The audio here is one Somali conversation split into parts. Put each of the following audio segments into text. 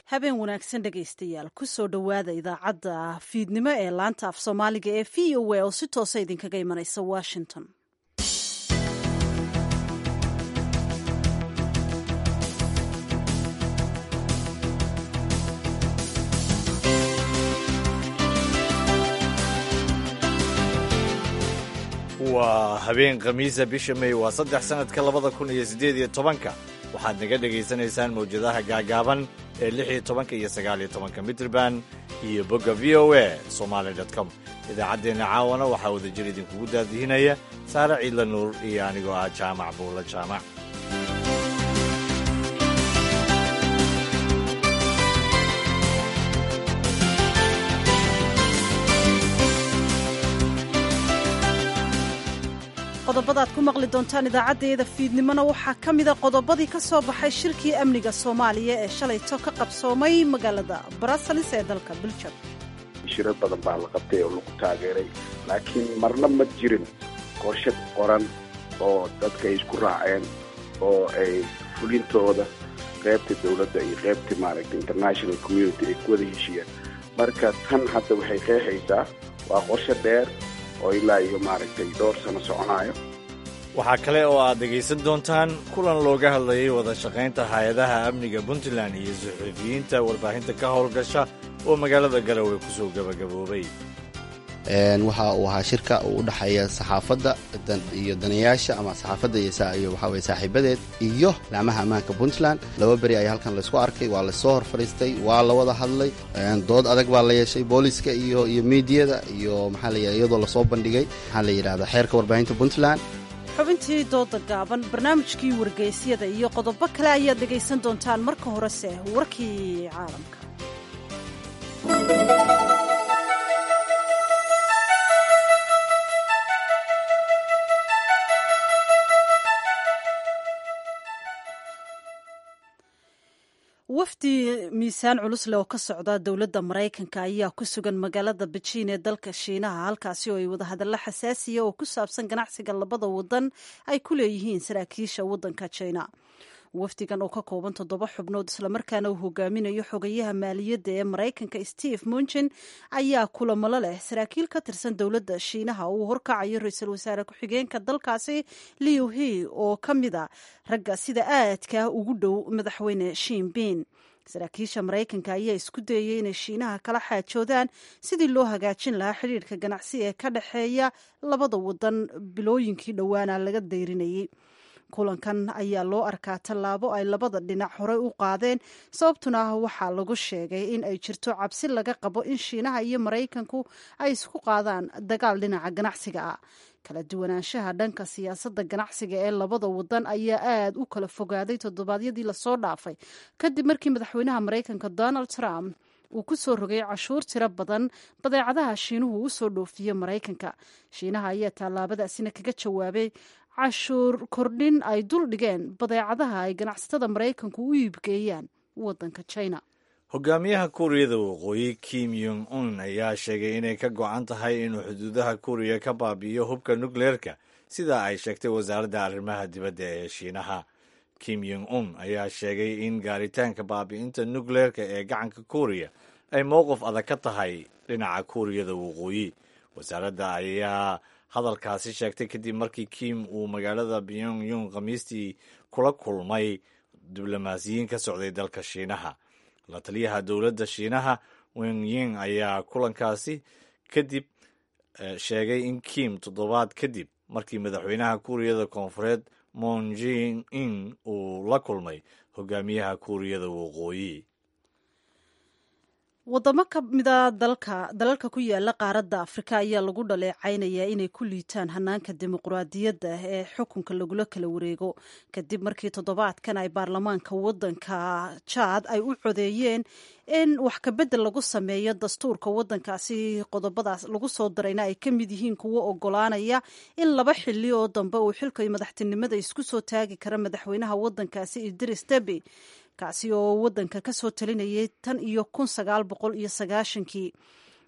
habeen wanaagsan dhegaystayaal kusoo dhowaada idaacadda fiidnimo ee laanta af soomaaliga ee v o a oo si toosa idinkaga imanaysa washington waa habeen khamiisa bisha may waa saddex sannadka labada kun iyo siddeed iyo tobanka waxaad naga dhegaysanaysaan mawjadaha gaagaaban ee lix iyo tobanka iyo sagaal iyo tobanka mitrban iyo bogga v o a somaali com idaacaddeenna caawana waxaa wadajir idinkugu daadihinaya saare ciidla nuur iyo anigoo ah jaamac buulla jaamac qodobada aad ku maqli doontaan idaacaddeeda fiidnimona waxaa ka mida qodobadii ka soo baxay shirkii amniga soomaaliya ee shalayto ka qabsoomay magaalada bruseles ee dalka biljam shirar badan baa la qabtay oo lagu taageeray laakiin marna ma jirin qorshe qoran oo dadka ay isku raaceen oo ay fulintooda qaybta dowladda iyo qaybta maaragta international community ay ku wada heshiiyeen marka tan hadda waxay qeexaysaa waa qorshe dheer oo ilaa iyo maaragtay dhowr sano soconaayo waxaa kale oo aad dhegaysan doontaan kulan looga hadlayay wada shaqaynta hay-adaha amniga puntland iyo suxuufiyiinta warbaahinta ka howlgasha oo magaalada garowe ku soo gebagaboobay waxa uu ahaa shirka uu u dhexeeya saxaafadda iyo danayaasha ama saxaafadda iyo waxaa weye saaxiibadeed iyo laamaha ammaanka puntland laba beri ayaa halkan laysku arkay waa laysoo hor fadhiistay waa la wada hadlay dood adag baa la yeeshay booliska iyo iyo miidiyada iyo maxaa la iyadoo lasoo bandhigay maxaa la yidhahda xeerka warbaahinta puntland xubintii dooda gaaban barnaamijkii wargeysyada iyo qodobo kale ayaad dhegaysan doontaan marka horese warkii caalamka wafdi miisaan culus leh oo ka socda dowladda maraykanka ayaa ku sugan magaalada bejiin ee dalka shiinaha halkaasi oo ay wadahadallo xasaasiya oo ku saabsan ganacsiga labada wadan ay ku leeyihiin saraakiisha waddanka jina wafdigan oo ka kooban toddoba xubnood islamarkaana uu hogaaminayo xogayaha maaliyadda ee maraykanka steve munchin ayaa kulamalo leh saraakiil ka tirsan dowladda shiinaha uu horkacayo ra-iisul wasaare ku-xigeenka dalkaasi liu he oo ka mid a ragga sida aadka ugu dhow madaxweyne shiinbin saraakiisha maraykanka ayaa isku dayay inay shiinaha kala xaajoodaan sidii loo hagaajin lahaa xidhiirka ganacsi ee ka dhexeeya labada wadan bilooyinkii dhowaana laga dayrinayay kulankan ayaa loo arkaa tallaabo ay labada dhinac horey u qaadeen sababtuna waxaa lagu sheegay in ay jirto cabsi laga qabo in shiinaha iyo maraykanku ay isku qaadaan dagaal dhinaca ganacsiga ah kala duwanaanshaha dhanka siyaasadda ganacsiga ee labada wadan ayaa aad u kala fogaaday toddobaadyadii lasoo dhaafay kadib markii madaxweynaha maraykanka donald trump uu ku soo rogay cashuur tiro badan badeecadaha shiinuhu u soo dhoofiye maraykanka shiinaha ayaa tallaabadaasina kaga jawaabay cashuur kordhin ay dul dhigeen badeecadaha ay ganacsatada maraykanku u iibgeeyaan waddanka china hogaamiyaha kuuriyada waqooyi kim yong un ayaa sheegay inay ka go-an tahay inuu xuduudaha kuuriya ka baabi'iyo hubka nukleerka sida ay sheegtay wasaaradda arrimaha dibadda ee shiinaha kim yong un ayaa sheegay in gaaritaanka baabi'inta nukleerka ee gacanka kuuriya ay mowqif adag ka tahay dhinaca kuuriyada waqooyi wasaaradda ayaa hadalkaasi sheegtay kadib markii kim uu magaalada pyongyong khamiistii kula kulmay diblomaasiyiin ka socday dalka shiinaha la taliyaha dowladda shiinaha wengying ayaa kulankaasi kadib sheegay in kim toddobaad kadib markii madaxweynaha kuuriyada koonfureed moon jin in uu la kulmay hogaamiyaha kuuriyada waqooyi wadamo ka mida dalka dalalka ku yaala qaaradda afrika ayaa lagu dhaleecaynayaa inay ku liitaan hanaanka dimuqraadiyadda ee xukunka lagula kala wareego kadib markii toddobaadkan ay baarlamaanka waddanka jaad ay u codeeyeen in wax kabedel lagu sameeyo dastuurka waddankaasi qodobadaas lagu soo darayna ay ka mid yihiin kuwo ogolaanaya in laba xili oo dambe uu xilka madaxtinimada isku soo taagi kara madaxweynaha waddankaasi idris debi kaasi oo waddanka ka soo talinayay tan iyo kun sagaal boqol iyo sagaashankii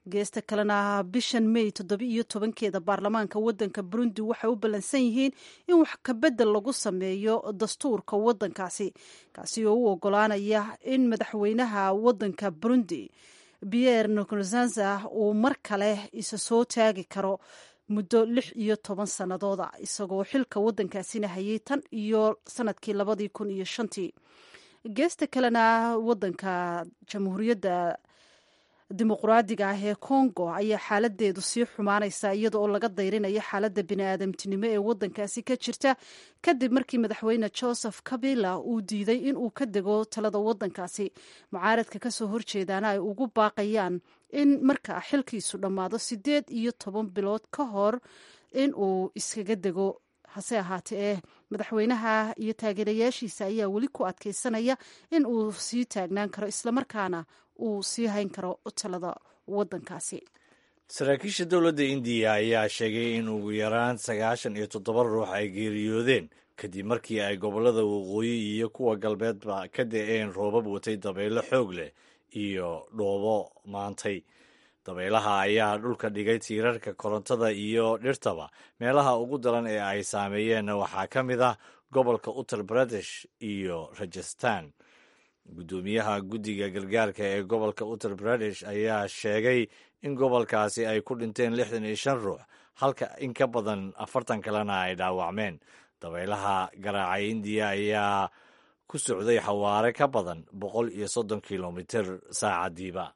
geesta kalena bishan may toddoba-iyo tobankeeda baarlamaanka waddanka burundi waxay u ballansan yihiin in wax kabedel lagu sameeyo dastuurka waddankaasi kaasi oo u ogolaanaya in madaxweynaha waddanka burundi pierre nkurunziza uu mar kale isa soo taagi karo muddo lix iyo toban sannadooda isagoo xilka waddankaasina hayay tan iyo sanadkii labadii kun iyo shantii geesta kalena waddanka jamhuuriyadda dimuqraadiga ah ee congo ayaa xaaladeedu sii xumaanaysa iyada oo laga dayrinayo xaaladda bini-aadamtinimo ee waddankaasi ka jirta kadib markii madaxweyne joseph kabila uu diiday in uu ka dego talada waddankaasi mucaaradka kasoo horjeedaana ay ugu baaqayaan in marka xilkiisu dhammaado sideed iyo toban bilood ka hor in uu iskaga dego hase ahaatee eh madaxweynaha iyo taageerayaashiisa ayaa weli ku adkeysanaya in uu sii taagnaan karo islamarkaana uu sii hayn karo talada waddankaasi saraakiisha dowladda indiya ayaa sheegay in ugu yaraan sagaashan iyo toddoba ruux ay geeriyoodeen kadib markii ay gobollada waqooyi iyo kuwa galbeedba ka da-een roobab watay dabaylo xoog leh iyo dhoobo maantay dabaylaha ayaa dhulka dhigay tiirarka korontada iyo dhirtaba meelaha ugu daran ee ay saameeyeenna waxaa ka mid ah gobolka uttar pradesh iyo rajastan guddoomiyaha guddiga gargaarka ee gobolka uttar pradesh ayaa sheegay in gobolkaasi ay ku dhinteen lixdan iyo shan ruux halka in ka badan afartan kalena ay dhaawacmeen dabaylaha garaacay indiya ayaa ku socday xawaare ka badan boqol iyo soddon kilomitir saacadiiba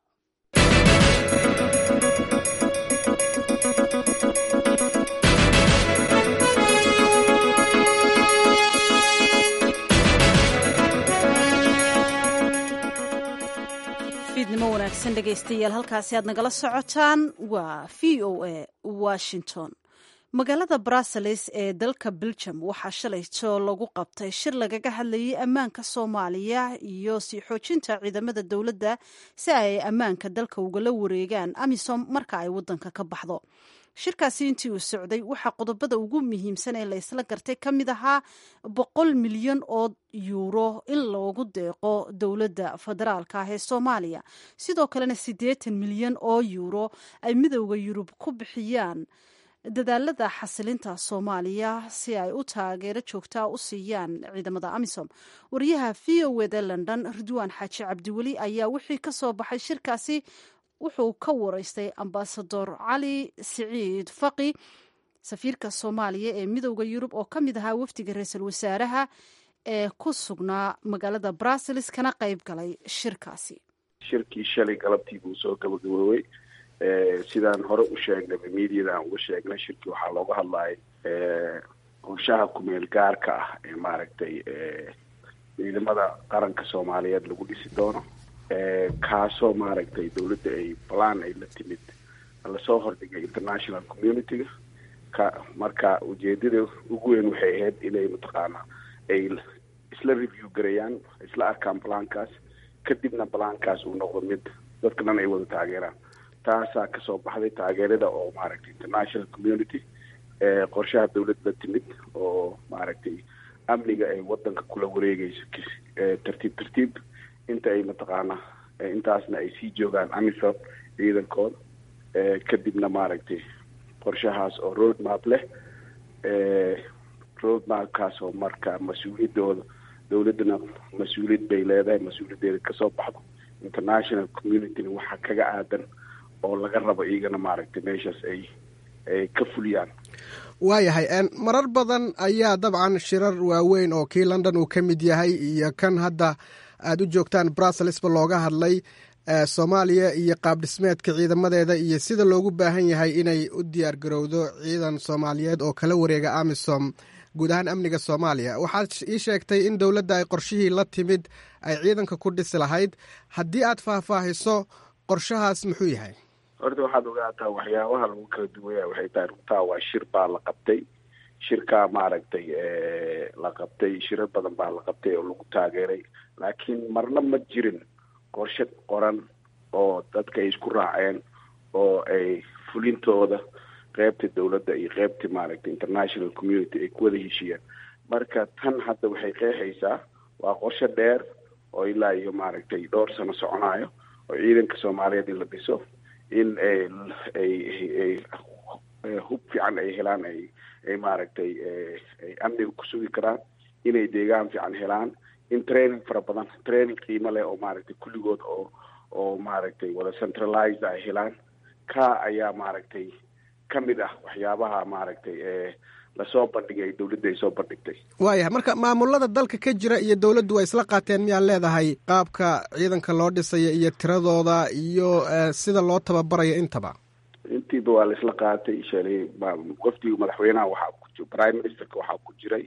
fiidnimo wanaagsan dhegaystayaal halkaasi aad nagala socotaan waa v o a washington magaalada brussels ee dalka belgium waxaa shalayto lagu qabtay shir lagaga hadlayay ammaanka soomaaliya iyo sii xoojinta ciidamada dowladda si ay ammaanka dalka ugala wareegaan amisom marka ay wadanka ka baxdo shirkaasi intii uu socday waxaa qodobada ugu muhiimsan ee la isla gartay ka mid ahaa boqol milyan oo yuuro in loogu deeqo dowladda federaalka ah ee soomaaliya sidoo kalena siddeetan milyan oo yuuro ay midowda yurub ku bixiyaan dadaalada xasilinta soomaaliya si ay u taageero joogtaa u siiyaan ciidamada amisom wariyaha v o eda london ridwaan xaaji cabdiweli ayaa wixii ka soo baxay shirkaasi wuxuu ka wareystay ambasador cali siciid faqi safiirka soomaaliya ee midowda yurub oo ka mid ahaa wafdiga ra-iisul wasaaraha ee ku sugnaa magaalada brussels kana qayb galay shirkaasi shirkii shalay galabtii buu soo gabagaboobay sidaan hore u sheegnay mediada aan uga sheegnay shirkii waxaa looga hadlayay qorshaha kumeel gaarka ah ee maaragtay ciidamada qaranka soomaaliyeed lagu dhisi doono kaasoo maaragtay dawladda ay balan ay la timid lasoo hordhigay international community-ga ka marka ujeedada ugu weyn waxay ahayd inay mataqaana ay isla review garayaan isla arkaan balankaas kadibna balankaas uu noqdo mid dadka dhan ay wada taageeraan taasaa kasoo baxday taageerada oo maaragtay international community qorshaha dawlad la timid oo maaragtay amniga ay wadanka kula wareegeyso tartiib tartiib inta ay mataqaana intaasna ay sii joogaan amisom ciidankooda kadibna maaragtay qorshahaas oo road map leh road mapkaas oo marka mas-uuliyadooda dawladdana mas-uuliyad bay leedahay mas-uuliyaddeeda kasoo baxdo international communityna waxaa kaga aadan oo laga rabo iyagana maaragtay meeshaas ay ay ka fuliyaan waayahay marar badan ayaa dabcan shirar waaweyn oo kii london uu ka mid yahay iyo kan hadda aada u joogtaan brusselsba looga hadlay soomaaliya iyo qaab dhismeedka ciidamadeeda iyo sida loogu baahan yahay inay u diyaar garowdo ciidan soomaaliyeed oo kala wareega amisom guud ahaan amniga soomaaliya waxaad ii sheegtay in dowladda ay qorshihii la timid ay ciidanka ku dhisi lahayd haddii aad faahfaahiso qorshahaas muxuu yahay horta waxaad ogaataa waxyaabaha lagu kala duwaya waxay tahay runtaa waa shir baa la qabtay shirkaa maaragtay la qabtay shirar badan baa la qabtay oo lagu taageeray laakiin marna ma jirin qorshe qoran oo dadka ay isku raaceen oo ay fulintooda qeybta dawladda iyo qeybta maaragtay international community ay ku wada heshiiyeen marka tan hadda waxay qeexaysaa waa qorshe dheer oo ilaa iyo maaragtay dhowr sano soconayo oo ciidanka soomaaliyeed in la dhiso in ay hub fiican ay helaan ay ay maaragtay ay amniga ku sugi karaan inay deegaan fiican helaan in training fara badan training qiimo leh oo maaragtay kulligood oo oo maaragtay wada centralized ay helaan ka ayaa maaragtay ka mid ah waxyaabaha maaragtay lasoo bandhigay dawladda ay soo bandhigtay waayahay marka maamulada dalka ka jira iyo dawladdu waa isla qaateen miyaad leedahay qaabka ciidanka loo dhisaya iyo tiradooda iyo sida loo tababarayo intaba intiiba waa la isla qaatay shalay wafdiga madaxweynaha waxaa ku jira prime ministerka waxaa ku jiray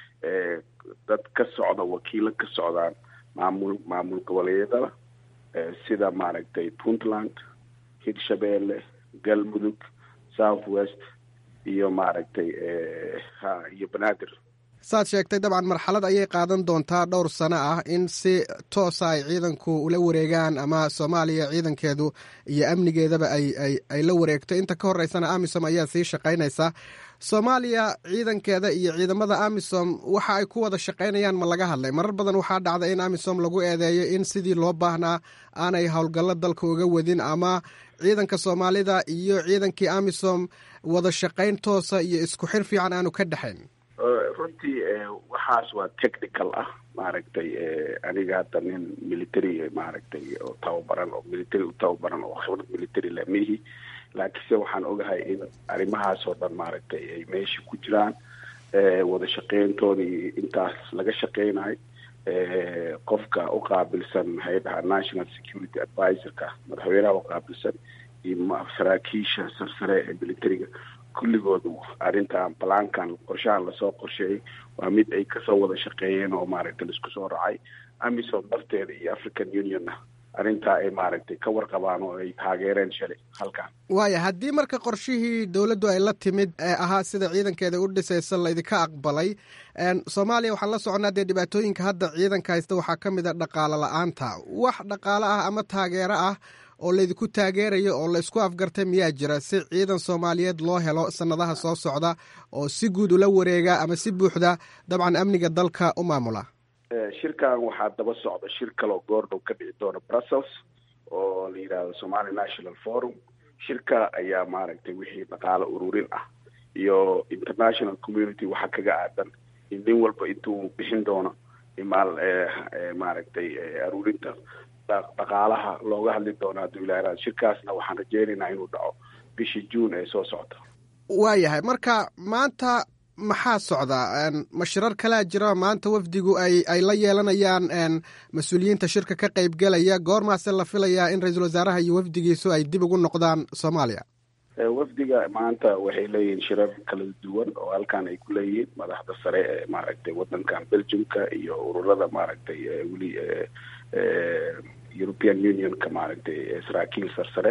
dad ka socda wakiilo ka socdaan maamul maamul goboleedyada sida maaragtay puntland hirshabeelle galmudug south west iyo maaragtay ha iyo banaadir saad sheegtay dabcan marxalad ayay qaadan doontaa dhowr sano ah in si toosa ay ciidanku ula wareegaan ama soomaaliya ciidankeedu iyo amnigeedaba ay ay ay la wareegto inta ka horeysana amisom ayaa sii shaqaynaysa soomaaliya ciidankeeda iyo ciidamada amisom waxa ay ku wada shaqaynayaan ma laga hadlay marar badan waxaa dhacda in amisom lagu eedeeyo in sidii loo baahnaa aanay howlgallo dalka uga wadin ama ciidanka soomaalida iyo ciidankii amisom wada shaqayn toosa iyo isku xir fiican aanu ka dhexayn runtii waxaas waa technical ah maaragtay aniga hadda nin military maaragtay oo tababaran oo military u tababaran oo khibrad military leh mihi laakiinse waxaan ogahay in arrimahaas oo dhan maaragtay ay meesha ku jiraan wada shaqeyntooda iyo intaas laga shaqeynayo qofka u qaabilsan maxay dhahaa national security advisorka madaxweynaha u qaabilsan iyo saraakiisha sarsare ee militariga kulligood arrintan balaankan qorshahan lasoo qorsheeyay waa mid ay kasoo wada shaqeeyeen oo maaragtay laisku soo racay amisom darteeda iyo african unionna arrintaa ay maaragtay ka warqabaan oo ay taageereen shalay halkan waaya haddii marka qorshihii dowladdu ay la timid ee ahaa sida ciidankeeda u dhisaysa laydinka aqbalay soomaaliya waxaan la soconaa dee dhibaatooyinka hadda ciidanka haysta waxaa ka mid a dhaqaalo la-aanta wax dhaqaalo ah ama taageero ah oo laydinku taageerayo oo laysku afgartay miyaa jira si ciidan soomaaliyeed loo helo sanadaha soo socda oo si guud ula wareega ama si buuxda dabcan amniga dalka u maamula shirkan waxaa daba socda shir kaloo goordhow ka dhici doona brussels oo la yidhaahdo somali national forum shirka ayaa maaragtay wixii dhaqaalo ururin ah iyo international community waxaa kaga aadan in nin walba intuu bixin doono imaal maaragtay aruurinta dhaqaalaha looga hadli doono hadduu ilaaha shirkaasna waxaan rajeynaynaa inuu dhaco bishii juun ee soo socota waayahay marka maanta maxaa socda ma shirar kalaa jira maanta wafdigu ay ay la yeelanayaan mas-uuliyiinta shirka ka qaybgelaya goormaase la filayaa in ra-iisul wasaaraha iyo wafdigiisu ay dib ugu noqdaan soomaaliya wafdiga maanta waxay leeyihiin shirar kala duwan oo halkan ay ku leeyihiin madaxda sare ee maaragtay wadankan belgiumka iyo ururada maaragtay weli european unionka maaragtay saraakiil sarsare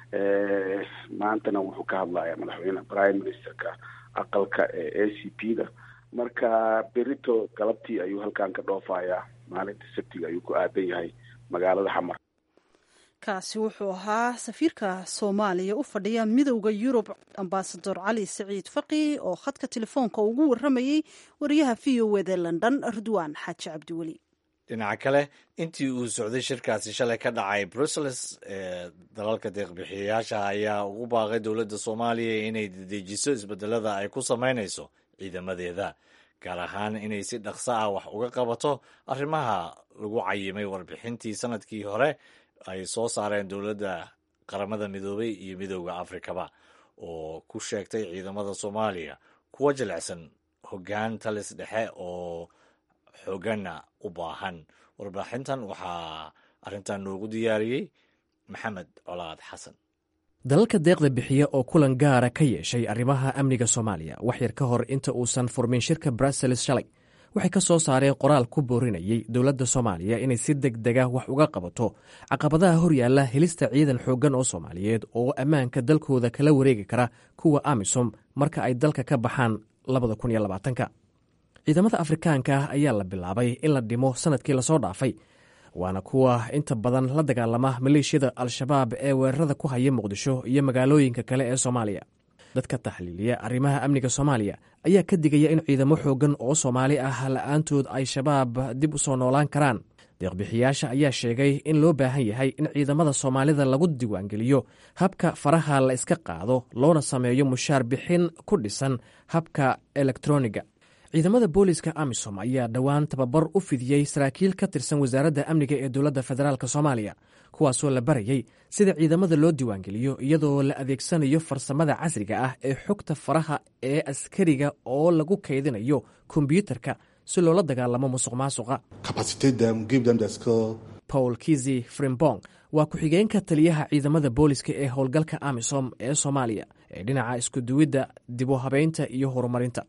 maantana wuxuu ka hadlayaa madaxweyne prime ministerka aqalka ee a c p da marka berito galabtii ayuu halkan ka dhoofayaa maalinta sabtiga ayuu ku aadan yahay magaalada xamar kaasi wuxuu ahaa safiirka soomaaliya u fadhiya midowda yurub ambasador cali saciid faqi oo khadka telefoonka ugu waramayey wariyaha v o wda london ridwaan xaaji cabdiweli dhinaca kale intii uu socday shirkaasi shalay ka dhacay brussels ee dalalka deeqbixiyayaasha ayaa ugu baaqay dowladda soomaaliya inay dedejiso isbedelada ay ku samaynayso ciidamadeeda gaar ahaan inay si dhaqso ah wax uga qabato arrimaha lagu cayimay warbixintii sanadkii hore ay soo saareen dowladda qaramada midoobay iyo midowda afrikaba oo ku sheegtay ciidamada soomaaliya kuwa jilicsan hoggaan talis dhexe oo xooganna u baahan warbixintan waxaa arrintan noogu diyaariyey maxamed colaad xasan dalalka deeqda bixiya oo kulan gaara ka yeeshay arrimaha amniga soomaaliya wax yar ka hor inta uusan furmin shirka brussels shalay waxay ka soo saareen qoraal ku boorinayay dowladda soomaaliya inay si deg dega wax uga qabato caqabadaha horyaalla helista ciidan xooggan oo soomaaliyeed oo ammaanka dalkooda kala wareegi kara kuwa amisom marka ay dalka ka baxaan labadakuniyolabaatanka ciidamada afrikaanka ah ayaa la bilaabay in la dhimo sanadkii lasoo dhaafay waana kuwa inta badan la dagaalama maleeshiyada al-shabaab ee weerarada ku haya muqdisho iyo magaalooyinka kale ee soomaaliya dadka taxliiliya arrimaha amniga soomaaliya ayaa ka digaya in ciidamo xooggan oo soomaali ah la-aantood ay shabaab dib u soo noolaan karaan deeqbixiyaasha ayaa sheegay in loo baahan yahay in ciidamada soomaalida lagu diiwaangeliyo habka faraha la iska qaado loona sameeyo mushaar bixin ku dhisan habka elektroniga ciidamada booliska amisom ayaa dhowaan tababar u fidiyey saraakiil ka tirsan wasaaradda amniga ee dowladda federaalk soomaaliya kuwaasoo la barayey sida ciidamada loo diiwaangeliyo iyadoo la adeegsanayo farsamada casriga ah ee xogta faraha ee askariga oo lagu kaydinayo kombyuutarka si loola dagaalamo musuq maasuqa paul kizi frimbong waa ku-xigeenka taliyaha ciidamada booliska ee howlgalka amisom ee soomaaliya ee dhinaca iskuduwidda dibu habeynta iyo horumarinta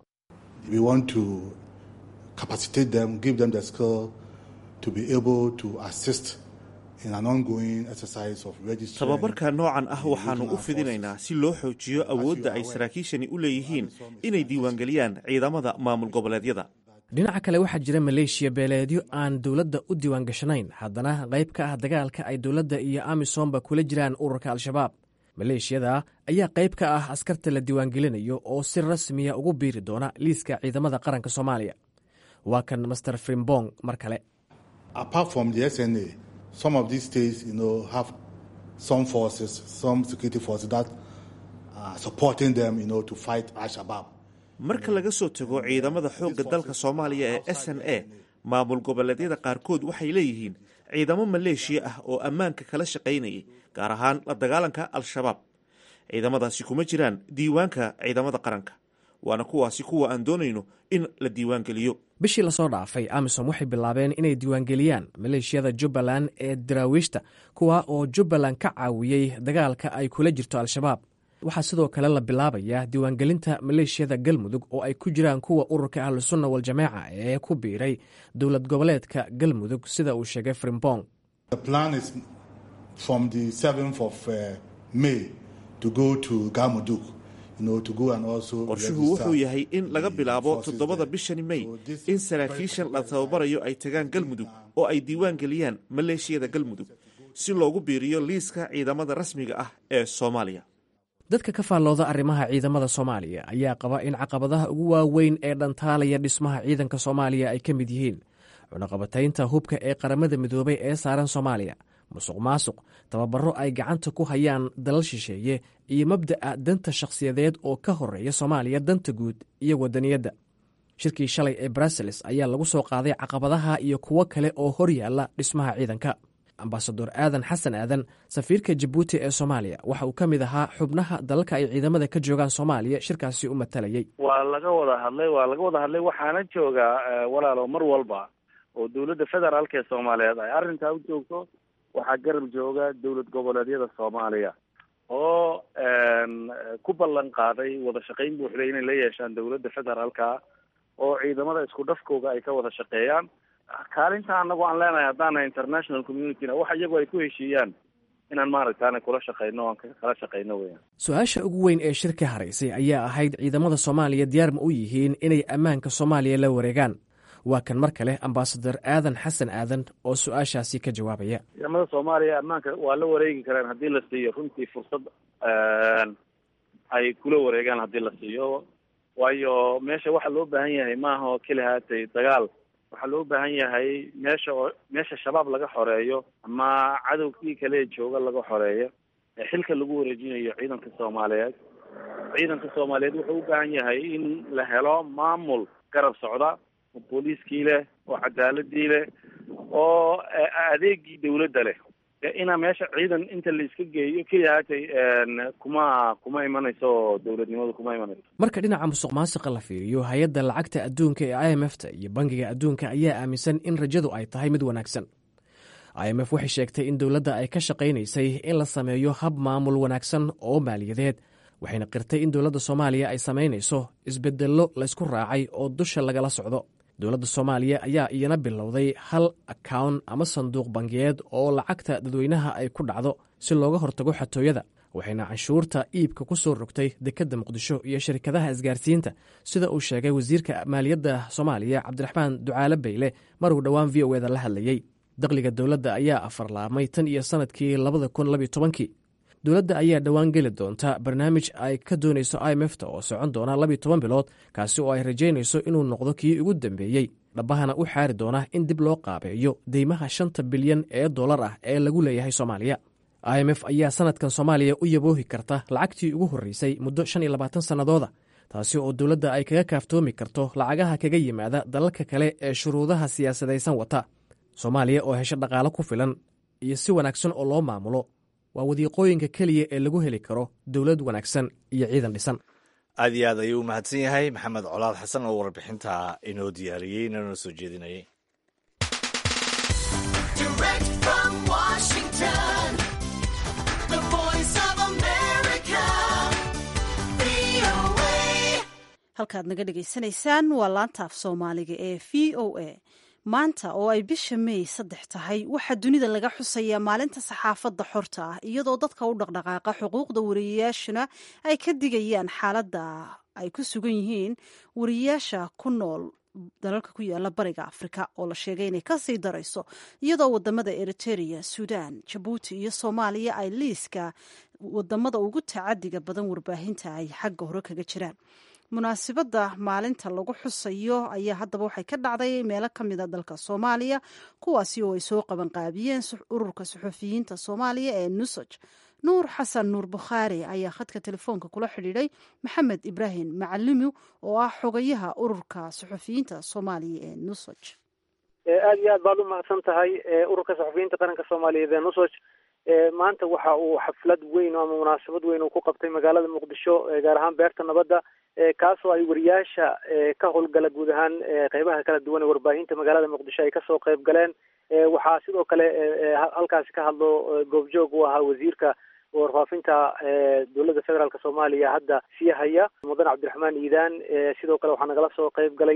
tababarka noocan ah waxaannu u fidinaynaa si loo xoojiyo awoodda ay saraakiishani u leeyihiin inay diiwaangeliyaan ciidamada maamul goboleedyada dhinaca kale waxaa jira maleeshiya beeleedyo aan dowladda u diiwaangashanayn haddana qayb ka ah dagaalka ay dowladda iyo amisomba kula jiraan ururka al-shabaab maleeshiyada ayaa qayb ka ah askarta la diiwaangelinayo oo si rasmiya ugu biiri doona liiska ciidamada qaranka soomaaliya waa kan master frimbong mar kale marka laga soo tago ciidamada xoogga dalka soomaaliya ee s n a maamul goboleedyada qaarkood waxay leeyihiin ciidamo maleeshiya ah oo ammaanka kala shaqaynayay gaar ahaan la dagaalanka al-shabaab ciidamadaasi kuma jiraan diiwaanka ciidamada qaranka waana kuwaasi kuwa aan doonayno in la diiwaangeliyo bishii lasoo dhaafay amisom waxay bilaabeen inay diiwaangeliyaan maleeshiyada jubbaland ee daraawiishta kuwa oo jubbaland ka caawiyey dagaalka ay kula jirto al-shabaab waxaa sidoo kale la bilaabayaa diiwaangelinta maleeshiyada galmudug oo ay ku jiraan kuwa ururka ahlusunna waljamaaca ee ku biiray dowlad goboleedka galmudug sida uu sheegay frimbong qorshuhu wuxuu yahay in laga bilaabo toddobada bishani mey in saraakiishan la tababarayo ay tagaan galmudug oo ay diiwaan geliyaan maleeshiyada galmudug si loogu biiriyo liiska ciidamada rasmiga ah ee soomaaliya dadka ka faallooda arrimaha ciidamada soomaaliya ayaa qaba in caqabadaha ugu waaweyn ee dhantaalaya dhismaha ciidanka soomaaliya ay ka mid yihiin cunaqabataynta hubka ee qaramada midoobay ee saaran soomaaliya musuq maasuq tababaro ay gacanta ku hayaan dalal shisheeye iyo mabda'a danta shakhsiyadeed oo ka horeeya soomaaliya danta guud iyo wadaniyadda shirkii shalay ee brussels ayaa lagu soo qaaday caqabadaha iyo kuwo kale oo hor yaalla dhismaha ciidanka ambasador aadan xasan aadan safiirka jabuuti ee soomaaliya waxa uu ka mid ahaa xubnaha dalalka ay ciidamada ka joogaan soomaaliya shirkaasi u matalayay waa laga wada hadlay waa laga wada hadlay waxaana joogaa walaalo mar walba oo dowladda federaalka ee soomaaliyeed ay arrintaa u joogto waxaa garab jooga dowlad goboleedyada soomaaliya oo ku ballan qaaday wada shaqayn buuxda inay la yeeshaan dowladda federaalka oo ciidamada isku dhafkooga ay ka wada shaqeeyaan kaalinta anagu aan leenahay haddaana international communityna wax iyagu ay ku heshiiyaan inaan maaragtaana kula shaqeyno aan kala shaqeyno weyan su-aasha ugu weyn ee shirka haraysay ayaa ahayd ciidamada soomaaliya diyaar ma u yihiin inay ammaanka soomaaliya la wareegaan waa kan mar kale ambasador aadan xasan aadan oo su-aashaasi ka jawaabaya ciidamada soomaaliya ammaanka waa la wareegi karaan haddii la siiyo runtii fursad ay kula wareegaan haddii la siiyo waayo meesha waxa loo baahan yahay maaha oo keli haatay dagaal waxaa loo baahan yahay meesha oo meesha shabaab laga xoreeyo ama cadowkii kale jooga laga xoreeyo ee xilka lagu wareejinayo ciidanka soomaaliyeed ciidanka soomaaliyeed wuxuu u baahan yahay in la helo maamul garab socda oo booliiskii leh oo cadaaladii leh oo adeegii dawladda leh inaa meesha ciidan inta la iska geeyo keliya haatay kuma kuma imanayso dowladnimadu kuma imanayso marka dhinaca musuq maasiqa la fiiriyo hay-adda lacagta adduunka ee i m f ta iyo bangiga adduunka ayaa aaminsan in rajadu ay tahay mid wanaagsan i m f waxay sheegtay in dowladda ay ka shaqaynaysay in la sameeyo hab maamul wanaagsan oo maaliyadeed waxayna qirtay in dowladda soomaaliya ay samaynayso isbedello laysku raacay oo dusha lagala socdo dowladda soomaaliya ayaa iyana bilowday hal akawn ama sanduuq bangiyeed oo lacagta dadweynaha ay ku dhacdo si looga hortago xatooyada waxayna canshuurta iibka ku soo rogtay dekedda muqdisho iyo shirkadaha isgaarsiinta sida uu sheegay wasiirka maaliyadda soomaaliya cabdiraxmaan ducaale bayle maruu dhowaan v o eda la hadlayey dakhliga dowladda ayaa afarlaamay tan iyo sannadkii labada kun labiyo tobankii dowladda ayaa dhowaan geli doonta barnaamij ay ka doonayso i m f ta oo socon doona labiyo toban bilood kaasi oo ay rajaynayso inuu noqdo kii ugu dambeeyey dhabbahana u xaari doona in dib loo qaabeeyo deymaha shanta bilyan ee dollar ah ee lagu leeyahay soomaaliya i m f ayaa sanadkan soomaaliya u yaboohi karta lacagtii ugu horreysay muddo shan iyo labaatan sannadooda taasi oo dowladda ay kaga kaaftoomi karto lacagaha kaga yimaada dalalka kale ee shuruudaha siyaasadaysan wata soomaaliya oo hesho dhaqaalo ku filan iyo si wanaagsan oo loo maamulo waa wadiiqooyinka keliya ee lagu heli karo dowlad wanaagsan iyo ciidan dhisan aad iyo aad ayuu u mahadsan yahay maxamed colaad xasan oo warbixinta inoo diyaariyey inana soo jeedinayay halkaad naga dhegaysanaysaan waa laanta af soomaaliga ee v o a maanta oo ay bisha meey saddex tahay waxaa dunida laga xusayaa maalinta saxaafadda xorta ah iyadoo dadka u dhaqdhaqaaqa xuquuqda wariyayaashuna ay ka digayaan xaaladda ay ku sugan yihiin wariyayaasha ku nool dalalka ku yaala bariga afrika oo la sheegay inay kasii darayso iyadoo wadamada eriteria suudaan jabuuti iyo soomaaliya ay liiska wadamada ugu tacadiga badan warbaahinta ay xagga hore kaga jiraan munaasibadda maalinta lagu xusayo ayaa haddaba waxay ka dhacday meelo ka mida dalka soomaaliya kuwaasi oo ay soo qabanqaabiyeen ururka suxufiyiinta soomaaliya ee nusaj nuur xasan nuur bukhaari ayaa khadka telefoonka kula xidhiidhay maxamed ibraahim macalimi oo ah xogayaha ururka suxufiyiinta soomaaliya ee nusaj aada iyo aad baad u mahadsan tahay ururka saxufiyiinta qaranka soomaaliyeed ee nusaj maanta waxa uu xaflad weyn ama munaasabad weyn uu ku qabtay magaalada muqdisho gaar ahaan beerta nabadda kaasoo ay wariyaasha ka howlgala guud ahaan qeybaha kala duwan ee warbaahinta magaalada muqdisho ay kasoo qeyb galeen waxaa sidoo kale halkaasi ka hadlo goobjoog u ahaa wasiirka warfaafinta dowladda federaalk soomaaliya hadda sii haya mudan cabdiraxmaan iidaan sidoo kale waxaa nagala soo qeyb galay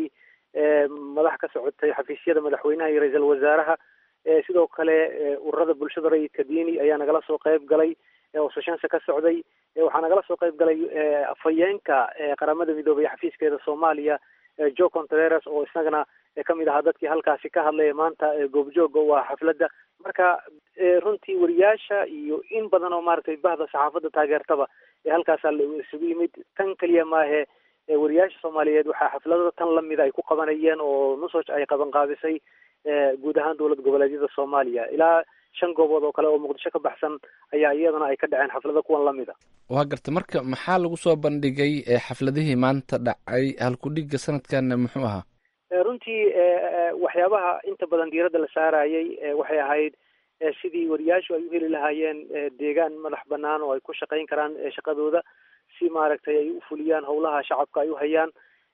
madax ka socotay xafiisyada madaxweynaha iyo ra-iisul wasaaraha sidoo kale ururada bulshada rayidka diini ayaa nagala soo qeyb galay oo soshanse ka socday waxaa nagala soo qeyb galay afhayeenka qaramada midoobay xafiiskeeda soomaaliya jo contreras oo isagana kamid ahaa dadkii halkaasi ka hadlaya maanta goobjooga u ah xafladda marka runtii wariyaasha iyo in badan oo maaragtay bahda saxaafadda taageertaba ee halkaasaa la isugu yimid tan keliya maahe wariyaasha soomaaliyeed waxaa xafladada tan lamida ay ku qabanayeen oo nusoj ay qabanqaabisay guud ahaan dowlad goboleedyada soomaaliya ilaa shan goobood oo kale oo muqdisho ka baxsan ayaa iyadana ay ka dhaceen xaflado kuwan lamid a waa garta marka maxaa lagu soo bandhigay xafladihii maanta dhacay halkudhiga sanadkan muxuu ahaa runtii waxyaabaha inta badan diiradda la saarayay waxay ahayd sidii wariyaashu ay u heli lahaayeen deegaan madax banaan oo ay ku shaqayn karaan shaqadooda si maaragtay ay u fuliyaan howlaha shacabka ay u hayaan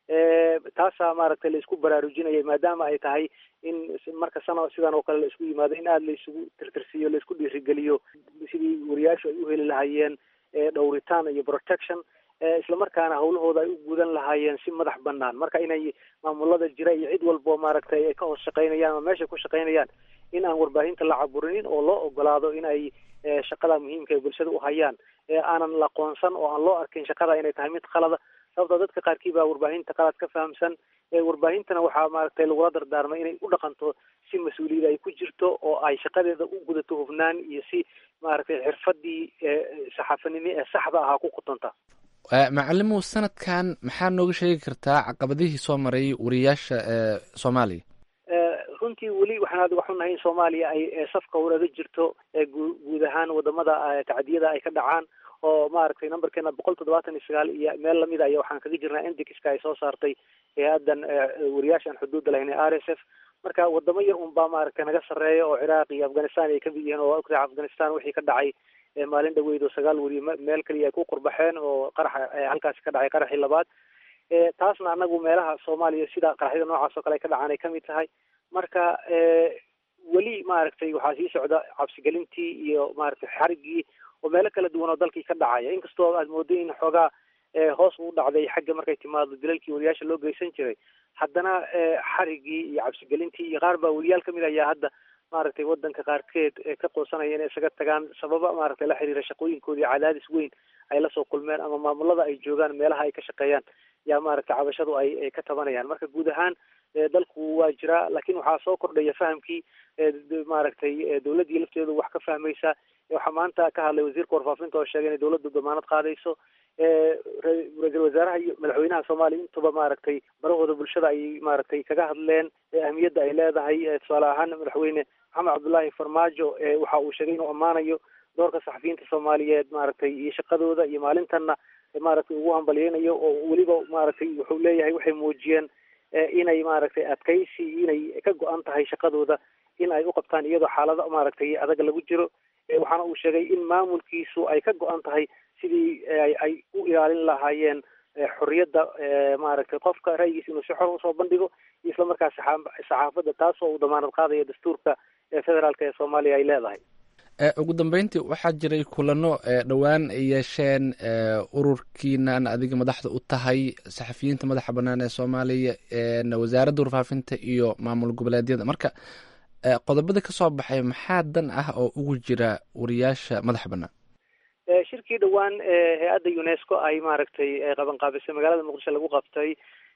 taasaa maaragtay la isku baraarujinayay maadaama ay tahay in marka sana sidan oo kale la isku yimaado in aada la isugu tirtirsiiyo la isku dhiirigeliyo sidii wariyaashu ay u heli lahaayeen dhowritaan iyo protection islamarkaana hawlahooda ay u gudan lahaayeen si madax banaan marka inay maamulada jira iyo cid walbo maaragtay ay ka hoos shaqaynayaan ama meeshay ku shaqaynayaan in aan warbaahinta la caburinin oo loo ogolaado in ay shaqada muhiimka ay bulshada u hayaan aanan la qoonsan oo aan loo arkin shaqada inay tahay mid qalada sababtoo dadka qaarkii baa warbaahinta qalad ka fahamsan warbaahintana waxaa maaragtay lagula dardaarmay inay u dhaqanto si mas-uuliyad ay ku jirto oo ay shaqadeeda u gudato hufnaan iyo si maaragtay xirfadii saxaafanimo ee saxda ahaa ku qutanta macalimow sanadkan maxaa nooga sheegi kartaa caqabadihii soo maray wariyaasha soomaaliya runtii weli waxaan aad waxu nahay in soomaaliya ay safka waraga jirto guud ahaan wadamada tacdiyada ay ka dhacaan oo maaragtay numberkeena boqol toddobaatan iyo sagaal iyo meel lamida aya waxaan kaga jirnaa indixka ay soo saartay hay-adan wariyaashaan xuduudda lahayn ee r s f marka wadamo yar un baa maaragtay naga sarreeya oo ciraaq iyo afghanistan ay kamid yihiin oo ogtahay afghanistan wixii ka dhacay maalin dhaweyd oo sagaal weriye meel kaliya ay ku qurbaxeen oo qaraxa halkaasi ka dhacay qaraxii labaad taasna anagu meelaha soomaaliya sida qaraxyada noocaas oo kale ay ka dhacaan ay kamid tahay marka weli maaragtay waxaa sii socda cabsigelintii iyo maaragtay xarigii oo meelo kala duwan oo dalkii ka dhacaya inkastoo aad mooday in xoogaa hoos u dhacday xagga markay timaado dilalkii wariyaasha loo geysan jiray haddana xarigii iyo cabsigelintii iyo qaar baa weriyaal kamid ayaa hadda maaragtay wadanka qaarkeed ka qoosanaya inay isaga tagaan sababa maaragtay la xiriira shaqooyinkoodii cadaadis weyn ay lasoo kulmeen ama maamulada ay joogaan meelaha ay ka shaqeeyaan yaa maaragtay cabashadu ay ka tabanayaan marka guud ahaan dalku waa jiraa laakiin waxaa soo kordhaya fahamkii maaragtay dowladdii lafteedu wax ka fahmaysa waxaa maanta ka hadlay wasiirka warfaafinta oo sheegay inay dowladdu damaanad qaadayso ra-iisul wasaaraha iyo madaxweynaha soomaaliya intuba maaragtay barahooda bulshada ay maaragtay kaga hadleen ahmiyadda ay leedahay tusaale ahaan madaxweyne maxamed cabdullaahi farmaajo waxa uu sheegay inuu ammaanayo doorka saxafiyiinta soomaaliyeed maaragtay iyo shaqadooda iyo maalintanna maaragtay ugu hambalyeynayo oo weliba maaragtay wuxuu leeyahay waxay muujiyeen inay maaragtay adkaysi inay ka go-an tahay shaqadooda in ay u qabtaan iyadoo xaalado maaragtay adag lagu jiro waxaana uu sheegay in maamulkiisu ay ka go-an tahay sidii ay u ilaalin lahaayeen xorriyadda maaragtay qofka ra'yigiisa inuu si xor usoo bandhigo iyo isla markaas saxaafadda taas oo uu damaanad qaadaya dastuurka federaalka ee soomaaliya ay leedahay ugu dambeyntii waxaa jiray kulano dhowaan ay yeesheen ururkiinan adiga madaxda u tahay saxafiyiinta madaxa banaan ee soomaaliya wasaaradda warfaafinta iyo maamul goboleedyada marka qodobada kasoo baxay maxaa dan ah oo ugu jira wariyaasha madaxa banaan shirkii dhowaan hay-adda unesco ay maaragtay qabanqaabisay magaalada muqdisho lagu qabtay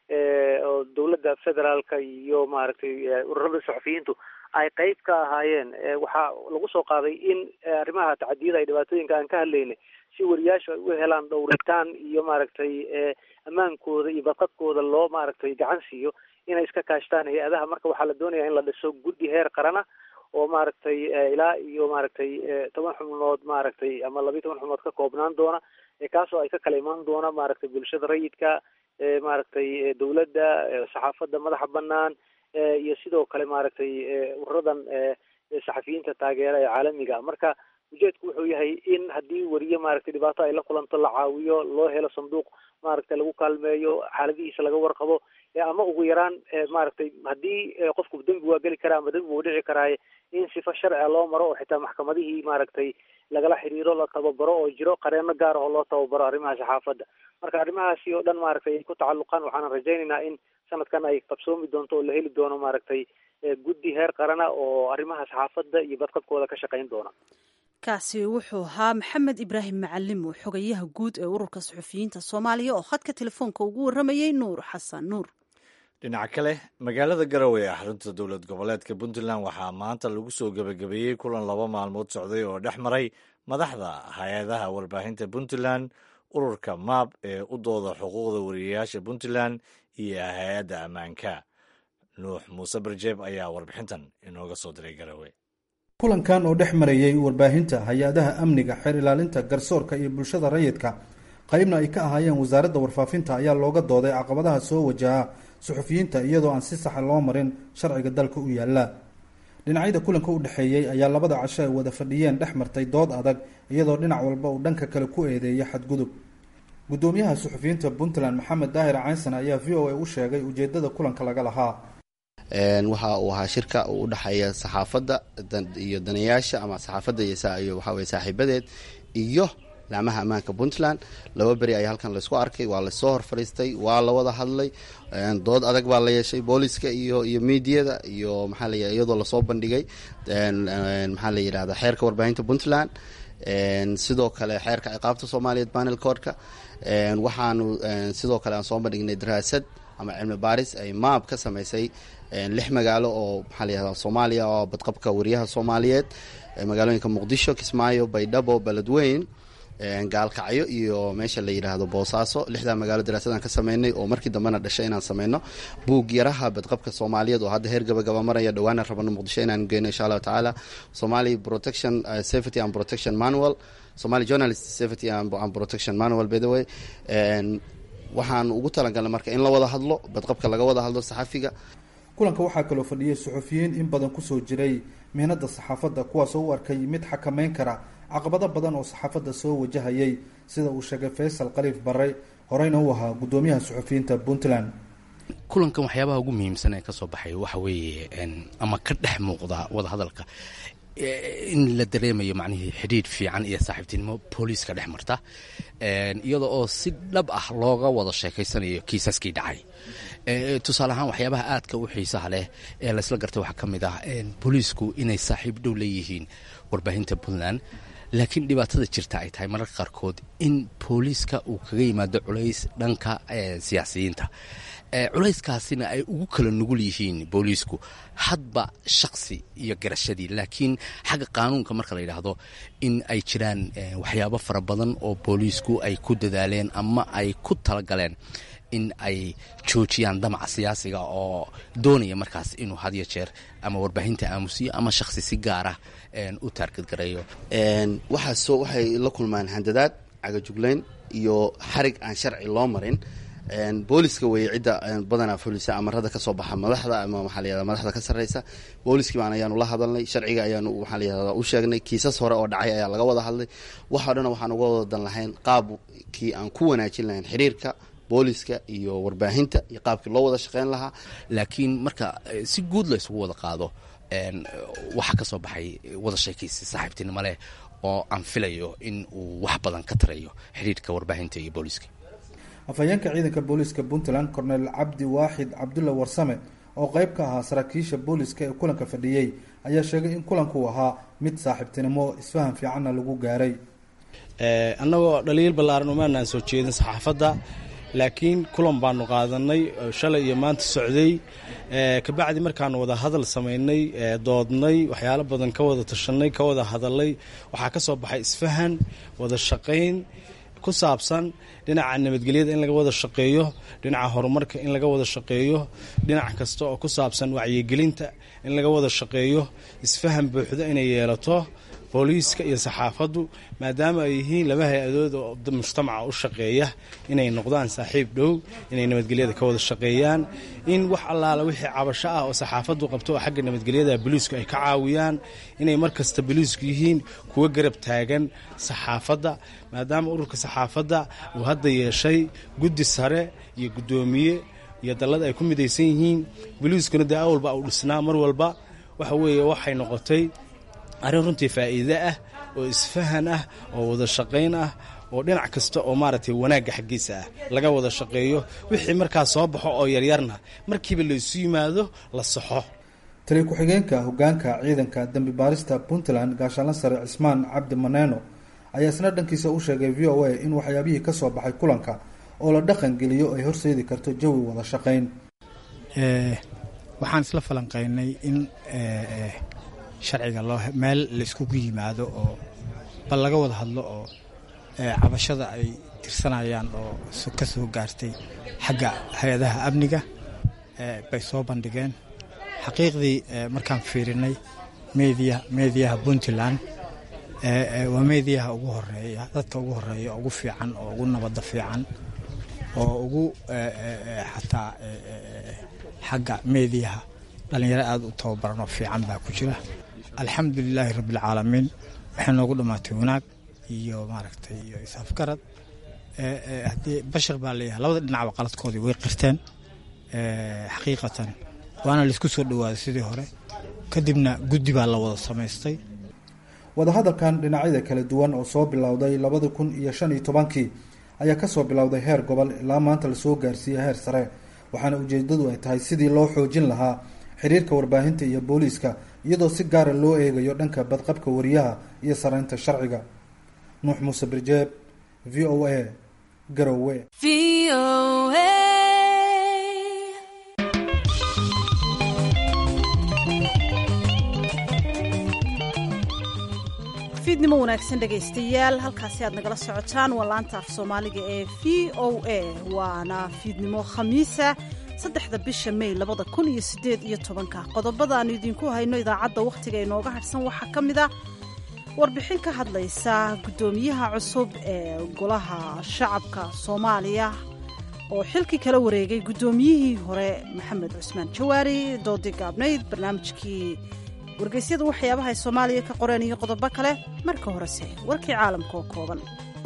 oo dowladda federaalka iyo maaragtay ururada saxafiyiintu ay qeyb ka ahaayeen waxaa lagu soo qaaday in arrimaha tacadiyada ay dhibaatooyinka aan ka hadlaynay si wariyaashu ay u helaan dhowritaan iyo maaragtay ammaankooda iyo badqadkooda loo maaragtay gacan siiyo inay iska kaashtaan hay-adaha marka waxaa la doonaya in la dhiso guddi heer qarana oo maaragtay ilaa iyo maaragtay toban xubnood maaragtay ama labiyi toban xubnood ka koobnaan doona kaasoo ay ka kala imaan doona maaragtay bulshada rayidka maaragtay dowladda saxaafadda madaxa banaan iyo sidoo kale maaragtay ururadan saxafiyiinta taageera ee caalamiga marka ujeedku wuxuu yahay in haddii weriye maaragtay dhibaato ay la kulanto la caawiyo loo helo sanduuq maaragtay lagu kaalmeeyo xaaladihiisa laga warqabo ama ugu yaraan maaragtay haddii qofku dembi waa geli karaa ama dembi wuu dhici karaaye in sifa sharciga loo maro oo xitaa maxkamadihii maaragtay lagala xiriiro la tababaro oo jiro qareeno gaar ah oo loo tababaro arrimaha saxaafadda marka arrimahaasi oo dhan maaragtay ay ku tacalluqaan waxaana rajaynaynaa in sanadkan ay qabsoomi doonto oo la heli doono maaragtay guddi heer qarana oo arrimaha saxaafadda iyo badqabkooda ka shaqayn doona kaasi wuxuu ahaa maxamed ibraahim macalimo xogayaha guud ee ururka suxufiyiinta soomaaliya oo khadka telefoonka ugu warramayey nuur xasan nuur dhinaca kale magaalada garowe ee xarunta dowlad goboleedka puntland waxaa maanta lagu soo gebagabeeyey kulan laba maalmood socday oo dhex maray madaxda hay-adaha warbaahinta puntland ururka maab ee u dooda xuquuqda wariyayaasha puntland iyo hay-adda ammaanka nuux muuse barjeeb ayaa warbixintan inooga soo diray garowe kulankan oo dhex marayay warbaahinta hay-adaha amniga xeer ilaalinta garsoorka iyo bulshada rayidka qaybna ay ka ahaayeen wasaaradda warfaafinta ayaa looga dooday caqabadaha soo wajaha suxufiyiinta iyadoo aan si saxa loo marin sharciga dalka u yaalla dhinacyada kulanka u dhexeeyey ayaa labada casho ay wada fadhiyeen dhex martay dood adag iyadoo dhinac walba uu dhanka kale ku eedeeya xadgudub guddoomiyaha suxufiyiinta puntland maxamed daahir caynsan ayaa v o a u sheegay ujeedada kulanka laga lahaa waxa uu ahaa shirka uu udhexeeya saxaafadda iyo danayaasha ama saxaafadda iyo waxaweye saaxiibadeed iyo laamaha ammaanka puntland laba beri ayaa halkan laysku arkay waa lasoo hor fadhiistay waa la wada hadlay dood adag baa la yeeshay booliska iyo iyo miidiyada iyo maxaa la iyadoo lasoo bandhigay maxaa la yidhahda xeerka warbaahinta puntland sidoo kale xeerka ciqaabta soomaaliyeed panel codka waxaanu sidoo kale aan soo bandhignay daraasad ama cilmi baaris ay maab ka sameysay lix magaalo oo maxaa la yihahda soomaaliya oo badqabka wariyaha soomaaliyeed magaalooyinka muqdisho kismaayo baydhabo beledweyn gaalkacyo iyo meesha la yidhaahdo boosaaso lixdaa magaalo daraasadaan ka sameynay oo markii dambena dhashay inaan sameyno buug yaraha badqabka soomaaliyeed oo hadda heer gabagaba maraya dhawaana rabano muqdisho inaan geyno insha allahu tacaala somali protection safety and protection manual somali journalist safety and protection manual by the way waxaan ugu talagalnay marka in la wada hadlo badqabka laga wada hadlo saxafiga kulanka waxaa kaloo fadhiyay suxufiyiin in badan kusoo jiray mihnada saxaafadda kuwaasoo u arkay mid xakameyn kara caqabado badan oo saxaafadda soo wajahayay sida uu sheegay faysal khaliif barre horeyna u ahaa guddoomiyaha suxufiyiinta puntland kulankan waxyaabaha ugu muhiimsan ee kasoo baxay waxa weeye ama ka dhex muuqda wadahadalka in la dareemayo macnihii xidhiidh fiican iyo saaxiibtinimo booliiska dhex marta iyada oo si dhab ah looga wada sheekaysanayo kiisaskii dhacay tusaale ahaan waxyaabaha aadka u xiisaha leh ee laysla gartay waxaa ka mid ah booliisku inay saaxiib dhow leeyihiin warbaahinta puntland laakiin dhibaatada jirta ay tahay mararka qaarkood in booliiska uu kaga yimaado culays dhanka siyaasiyiinta culayskaasina ay ugu kala nugul yihiin booliisku hadba shaksi iyo garashadii laakiin xagga qaanuunka marka la yidhaahdo in ay jiraan waxyaabo fara badan oo booliisku ay ku dadaaleen ama ay ku talagaleen in ay joojiyaan damaca siyaasiga oo doonaya markaas inuu had yo jeer ama warbaahinta aamusiyo ama shakhsi si gaar ah u taargadgareeyo waxaasoo waxay la kulmaan handadaad cagajuglayn iyo xarig aan sharci loo marin booliska weeye cidda badanaa fulisa amarada kasoo baxa madaxda ama maxaa la yahda madaxda ka sarreysa booliskii baan ayaanu la hadalnay sharciga ayaanu maxaa la yahda u sheegnay kiisas hore oo dhacay ayaa laga wada hadlay waxao dhan waxaan uga wada dan lahayn qaabkii aan ku wanaajin lahayn xiriirka booliska iyo warbaahinta iyo qaabkii loo wada shaqeyn lahaa laakiin marka si guud la isugu wada qaado waxaa ka soo baxay wada sheekaysi saaxiibtinimo leh oo aan filayo in uu wax badan ka tarayo xidhiirka warbaahinta iyo booliska afhayeenka ciidanka booliiska puntland cornel cabdi waaxid cabdulla warsame oo qeyb ka ahaa saraakiisha booliska ee kulanka fadhiyey ayaa sheegay in kulanku uu ahaa mid saaxiibtinimo isfahan fiicanna lagu gaaray annagoo dhaliil ballaaran umaanaan soo jeedin saxaafadda laakiin kulan baanu qaadanay shalay iyo maanta socday kabacdi markaanu wada hadal samaynay doodnay waxyaalo badan ka wada tashanay ka wada hadalay waxaa ka soo baxay isfahan wada shaqayn ku saabsan dhinaca nabadgelyada in laga wada shaqeeyo dhinaca horumarka in laga wada shaqeeyo dhinac kasta oo ku saabsan wacyigelinta in laga wada shaqeeyo isfahan buuxda inay yeelato booliiska iyo saxaafaddu maadaama ay yihiin laba hay-adood oo mujtamaca u shaqeeya inay noqdaan saaxiib dhow inay nabadgelyada ka wada shaqeeyaan in wax allaala wixii cabasho ah oo saxaafaddu qabto oo xagga nabadgelyada booliisku ay ka caawiyaan inay mar kasta booliisku yihiin kuwa garab taagan saxaafadda maadaama ururka saxaafadda uu hadda yeeshay guddi sare iyo guddoomiye iyo dallad ay ku midaysan yihiin booliiskuna dee awalba uu dhisnaa mar walba waxa weeye waxay noqotay arrin runtii faa'iide ah oo isfahan ah oo wada shaqayn ah oo dhinac kasta oo maaragtay wanaagga xaggiisa ah laga wada shaqeeyo wixii markaa soo baxo oo yaryarna markiiba laysu yimaado la saxo taliya ku-xigeenka hogaanka ciidanka dembi baarista puntland gaashaanla sare cismaan cabdi maneeno ayaa isna dhankiisa u sheegay v o a in waxyaabihii ka soo baxay kulanka oo la dhaqan geliyo ay horseedi karto jawi wada shaqayn waxaan isla falanqaynay in sharciga loo meel layskugu yimaado oo bal laga wada hadlo oo cabashada ay tirsanayaan oo ka soo gaartay xagga hay-adaha amniga bay soo bandhigeen xaqiiqdii markaan fiirinay media mediyaha puntland waa meediyaha ugu horeeya dadka ugu horeeya ugu fiican oo ugu nabadda fiican oo ugu xataa xagga meediyaha dhalinyaro aada u tababaran oo fiican baa ku jira alxamdu lilaahi rabbialcaalamiin waxay noogu dhammaatay wanaag iyo maaragtay iyo isaafgarad haddii bashar baa leeyahay labada dhinacba qaladkoodii way qirteen xaqiiqatan waana laisku soo dhowaaday sidii hore kadibna guddi baa la wada samaystay wadahadalkan dhinacyada kala duwan oo soo bilowday labada kun iyo shan iyo tobankii ayaa kasoo bilowday heer gobol ilaa maanta lasoo gaarsiiyey heer sare waxaana ujeedadu ay tahay sidii loo xoojin lahaa xiriirka warbaahinta iyo booliiska iyadoo si gaara loo eegayo dhanka badqabka wariyaha iyo sareynta sharciga nuux muuse birjeeb v o a garowe fiidnimo wanaagsan dhegaystayaal halkaasi aad nagala socotaan waa laanta af soomaaliga ee v o a waana fiidnimo khamiisa saddexda bisha may labada kun iyo sideed iyo tobanka qodobada aanu idinku hayno idaacadda wakhtiga inooga hadhsan waxaa ka mid a warbixin ka hadlaysa guddoomiyaha cusub ee golaha shacabka soomaaliya oo xilkii kala wareegay guddoomiyihii hore maxamed cusmaan jawaari doodii gaabnayd barnaamijkii wargeysyada waxyaabaha ay soomaaliya ka qoreen iyo qodobo kale marka horese warkii caalamka oo kooban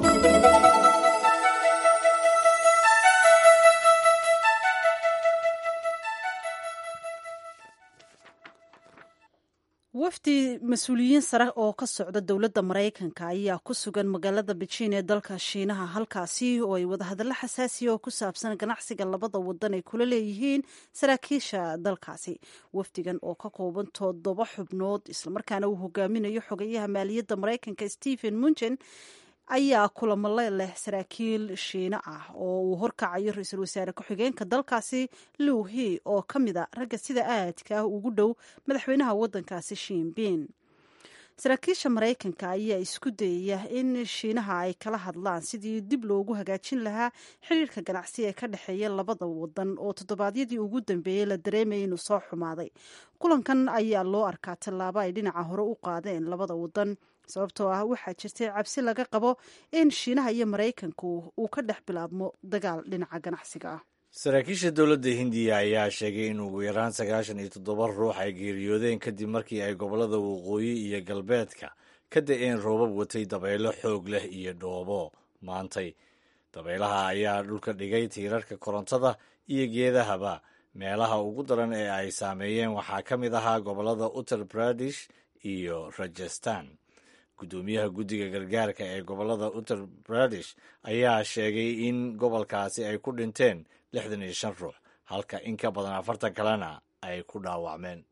wafdi mas-uuliyiin sare oo ka socda dowladda maraykanka ayaa ku sugan magaalada bejiin ee dalka shiinaha halkaasi oo ay wadahadallo xasaasiya oo ku saabsan ganacsiga labada wadan ay kula leeyihiin saraakiisha dalkaasi wafdigan oo ka kooban toddoba xubnood islamarkaana uu hogaaminayo xogayaha maaliyadda maraykanka stephen munchen ayaa kulamo leh saraakiil shiine ah oo uu horkacayo ra-iisul wasaare ku-xigeenka dalkaasi liw he oo ka mid a ragga sida aadka ah ugu dhow madaxweynaha waddankaasi shiinbin saraakiisha maraykanka ayaa isku dayaya in shiinaha ay kala hadlaan sidii dib loogu hagaajin lahaa xiriirka ganacsi ee ka dhexeeya labada wadan oo toddobaadyadii ugu dambeeyey la dareemayay inuu soo xumaaday kulankan ayaa loo arkaa tallaabo ay dhinaca hore u qaadeen labada wadan sababtoo ah waxaa jirtay cabsi laga qabo in shiinaha iyo maraykanku uu ka dhex bilaabmo dagaal dhinaca ganacsiga ah saraakiisha dowladda hindiya ayaa sheegay in ugu yaraan sagaashan iyo toddoba ruux ay geeriyoodeen kadib markii ay gobollada waqooyi iyo galbeedka ka da-een roobab watay dabaylo xoog leh iyo dhoobo maantay dabaylaha ayaa dhulka dhigay tiirarka korontada iyo geedahaba meelaha ugu daran ee ay saameeyeen waxaa ka mid ahaa gobollada uttar pradesh iyo rajastan guddoomiyaha guddiga gargaarka ee gobollada uttar pradesh ayaa sheegay in gobolkaasi ay ku dhinteen lixdan iyo shan ruux halka in ka badan afartan kalena ay ku dhaawacmeen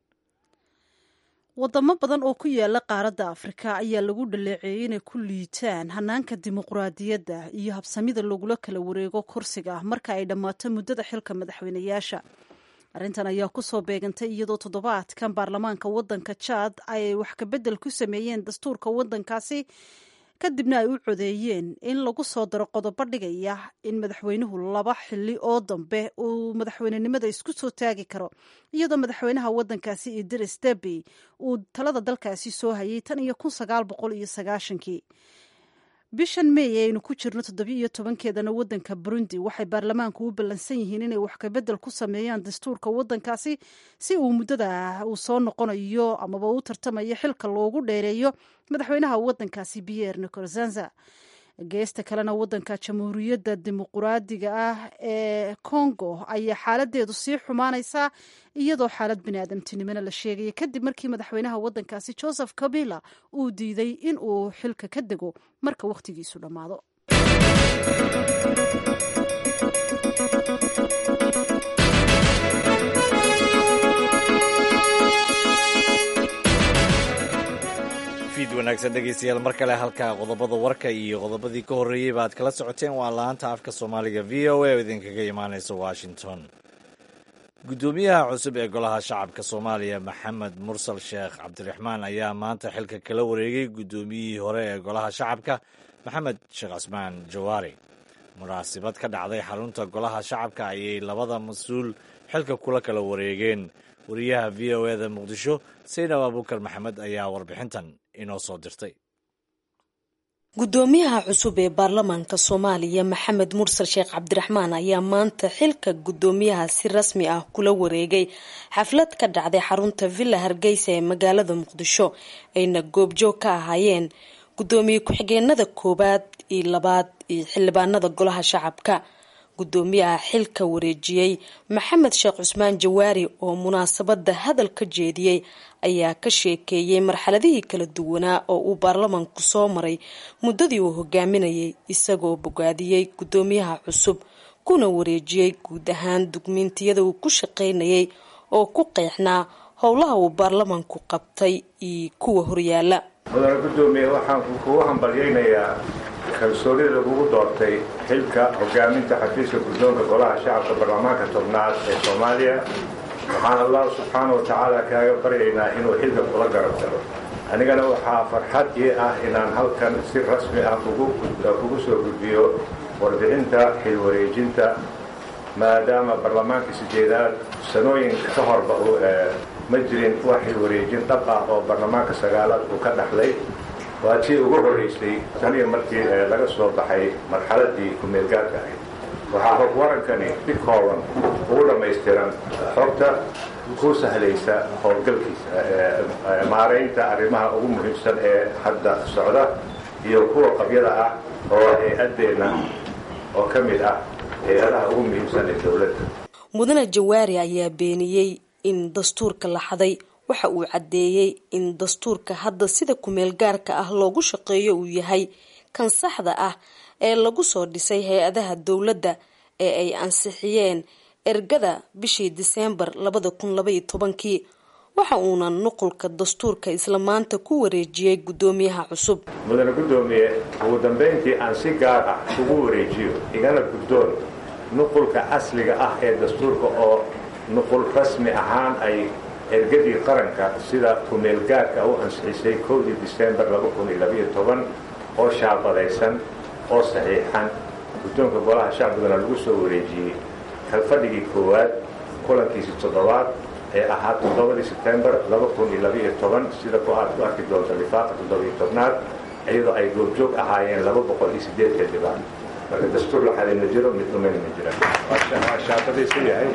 wadamo badan oo ku yaala qaaradda afrika ayaa lagu dhaleeceeyey inay ku liitaan hanaanka dimuqraadiyadda iyo habsamida lagula kala wareego kursiga marka ay dhammaato muddada xilka madaxweynayaasha arrintan ayaa kusoo beegantay iyadoo toddobaadkan baarlamaanka waddanka jaad ay wax kabedel ku sameeyeen dastuurka waddankaasi kadibna ay u codeeyeen in lagu soo daro qodobo dhigaya in madaxweynuhu laba xili oo dambe uu madaxweynenimada isku soo taagi karo iyadoo madaxweynaha waddankaasi idris debi uu talada dalkaasi soo hayay tan iyo kun sagaal boqol iyo sagaashankii bishan mey aynu ku jirno toddobiyo iyo tobankeedana waddanka burundi waxay baarlamaanku u ballansan yihiin inay wax kabedel ku sameeyaan dastuurka waddankaasi si uu muddada uu soo noqonayo amaba u tartamayo xilka loogu dheereeyo madaxweynaha waddankaasi pierre nicorzanza geesta kalena waddanka jamhuuriyadda dimuquraadiga ah ee congo ayaa xaaladeedu sii xumaanaysaa iyadoo xaalad biniaadamtinimona la sheegaya kadib markii madaxweynaha waddankaasi joseph kabila uu diiday in uu xilka ka dego marka wakhtigiisu dhammaado fiid wanaagsan dhegeystayaal mar kale halka qodobada warka iyo qodobadii ka horreeyey ba aad kala socoteen waa laanta afka soomaaliga v o a oo idinkaga imaaneysa washington guddoomiyaha cusub ee golaha shacabka soomaaliya maxamed mursal sheekh cabdiraxmaan ayaa maanta xilka kala wareegay guddoomiyihii hore ee golaha shacabka maxamed sheekh casmaan jawaari munaasibad ka dhacday xarunta golaha shacabka ayay labada mas-uul xilka kula kala wareegeen wariyaha v o eda muqdisho saynab abuukar maxamed ayaa warbixintan inoo soo dirtay guddoomiyaha cusub ee baarlamaanka soomaaliya maxamed mursal sheekh cabdiraxmaan ayaa maanta xilka guddoomiyaha si rasmi ah kula wareegay xaflad ka dhacday xarunta villa hargeysa ee magaalada muqdisho ayna goobjoog ka ahaayeen guddoomiye ku-xigeenada koowaad iyo labaad iyo xildhibaanada golaha shacabka guddoomiyaha xilka wareejiyey maxamed sheekh cusmaan jawaari oo munaasabada hadal ka jeediyey ayaa ka sheekeeyey marxaladihii kala duwanaa oo uu baarlamaanku soo maray muddadii uu hogaaminayay isagoo bogaadiyey guddoomiyaha cusub kuna wareejiyey guud ahaan dugmiintiyada uu ku shaqaynayay oo ku qeexnaa howlaha uu baarlamaanku qabtay iyo kuwa horyaala mudane guddoomiye waxaan kugu hambalyaynayaa kalsoonida lagugu doortay xilka hogaaminta xafiiska guddoonka golaha shacabka baarlamaanka tobnaad ee soomaaliya waxaan allah subxaana wa tacaala kaaga baryaynaa inuu xilka kula garab galo anigana waxaa farxad ii ah inaan halkan si rasmi ah kugu soo gudbiyo warbixinta xilwareejinta maadaama baarlamaanka sideedaad sanooyin ka horba ma jirin wax xilwareejin dhab ah oo baarlamaanka sagaalaad uu ka dhaxlay waa tii ugu horraysay taniyo markii laga soo baxay marxaladii ku-meelgaarka ahayd waxaa hog warankani si kooban ugu dhammaystiran xogta ku sahlaysa howlgalkiisa maaraynta arrimaha ugu muhiimsan ee hadda socda iyo kuwa qabyada ah oo hay-addeenna oo ka mid ah hay-adaha ugu muhiimsan ee dowladda mudane jawaari ayaa beeniyey in dastuurka la xaday waxa uu caddeeyey in dastuurka hadda sida kumeel gaarka ah loogu shaqeeyo uu yahay kan saxda ah ee lagu soo dhisay hay-adaha dowladda ee ay ansixiyeen ergada bishii diseembar labada kun labaiyo tobankii waxa uuna nuqulka dastuurka isla maanta ku wareejiyey guddoomiyaha cusub mudane guddoomiye ugu dambayntii aan si gaar ah ugu wareejiyo igana guddoon nuqulka asliga ah ee dastuurka oo nuqul rasmi ahaan ay ergadii qaranka sida ku-meelgaarka u ansixisay kowdii disembar oo shaabadaysan oo saxiixan guddoonka golaha shacbigana lagu soo wareejiyey kalfadhigii koowaad kulankiisi toddobaad ee ahaa toddobadii sebtembar sida ku aad ku arki doonta lifaaqa toddobiyo tobnaad iyadoo ay goobjoog ahaayeen laba boqol iyo sideedka dhibaan marka dastuur la xadin ma jiro mid dhumayna ma jiraan waa shaabadaysan yahay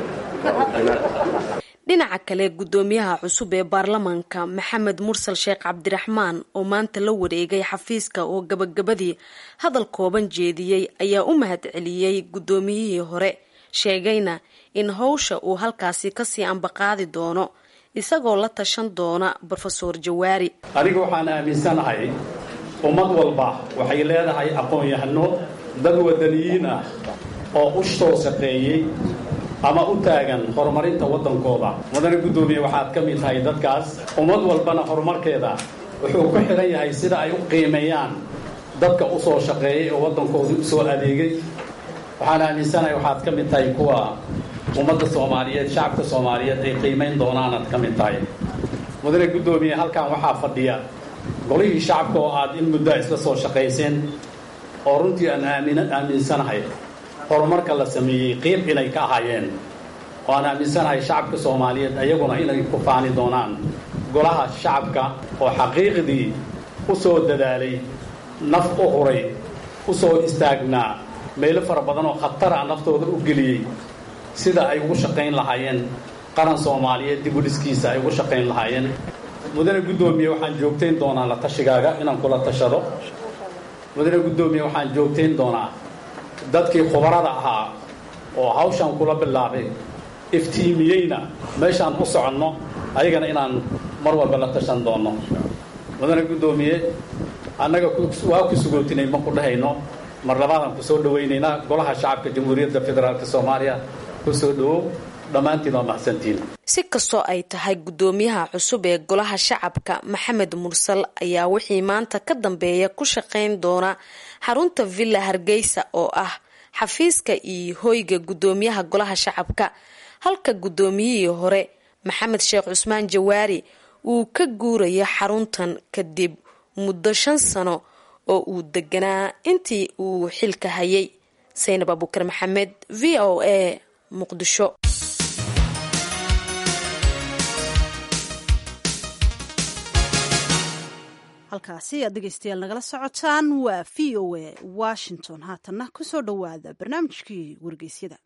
dhinaca kale guddoomiyaha cusub ee baarlamaanka maxamed mursal sheekh cabdiraxmaan oo maanta la wareegay xafiiska oo gabagabadii hadal kooban jeediyey ayaa u mahad celiyey guddoomiyihii hore sheegayna in howsha uu halkaasi kasii ambaqaadi doono isagoo la tashan doona brofeor jawaari aniga waxaan aaminsanahay ummad walba waxay leedahay aqoon-yahano dad wadaniyiin ah oo u soo shaqeeyey ama u taagan horumarinta waddankooda mudane guddoomiye waxaad ka mid tahay dadkaas ummad walbana horumarkeeda wuxuu ku xidhan yahay sida ay u qiimeeyaan dadka u soo shaqeeyay oo waddankooda u soo adeegay waxaan aaminsanahay waxaad ka mid tahay kuwa ummadda soomaaliyeed shacabka soomaaliyeed ay qiimayn doonaanaad ka mid tahay mudane guddoomiye halkan waxaa fadhiya golihii shacabka oo aad in muddaa isla soo shaqayseen oo runtii aan aaminsanahay horumarka la sameeyey qiib inay ka ahaayeen oo aan aaminsanahay shacabka soomaaliyeed ayaguna inay ku faani doonaan golaha shacabka oo xaqiiqdii u soo dadaalay naf u huray u soo istaagnaa meelo fara badan oo khatara naftooda u geliyey sida ay ugu shaqayn lahaayeen qaran soomaaliyeed dib u dhiskiisa ay ugu shaqayn lahaayeen mudane guddoomiye waxaan joogtayn doonaa la tashigaaga inaan kula tashado mudane guddoomiye waxaan joogtayn doonaa dadkii khubarada ahaa oo hawshan kula bilaabay iftiimiyeyna meeshaan u soconno ayagana inaan mar walba la tashan doonno mudane guddoomiye annaga waa ku sugootinay ma ku dhahayno mar labaadaan ku soo dhowaynaynaa golaha shacabka jamhuuriyadda federaalk soomaaliya ku soo dhowow dhammaantiin waa mahadsantiin si kastoo ay tahay guddoomiyaha cusub ee golaha shacabka maxamed mursal ayaa wixii maanta ka dambeeya ku shaqayn doona xarunta villa hargeysa oo ah xafiiska iyo hoyga guddoomiyaha golaha shacabka halka guddoomiyihii hore maxamed sheekh cusmaan jawaari uu ka guurayo xaruntan kadib muddo shan sano oo uu deganaa intii uu xilka hayay saynab abuukar maxamed v o a muqdisho halkaasi aad dhegeystayaal nagala socotaan waa v o a washington haatanna kusoo dhowaada barnaamijkii wargeysyada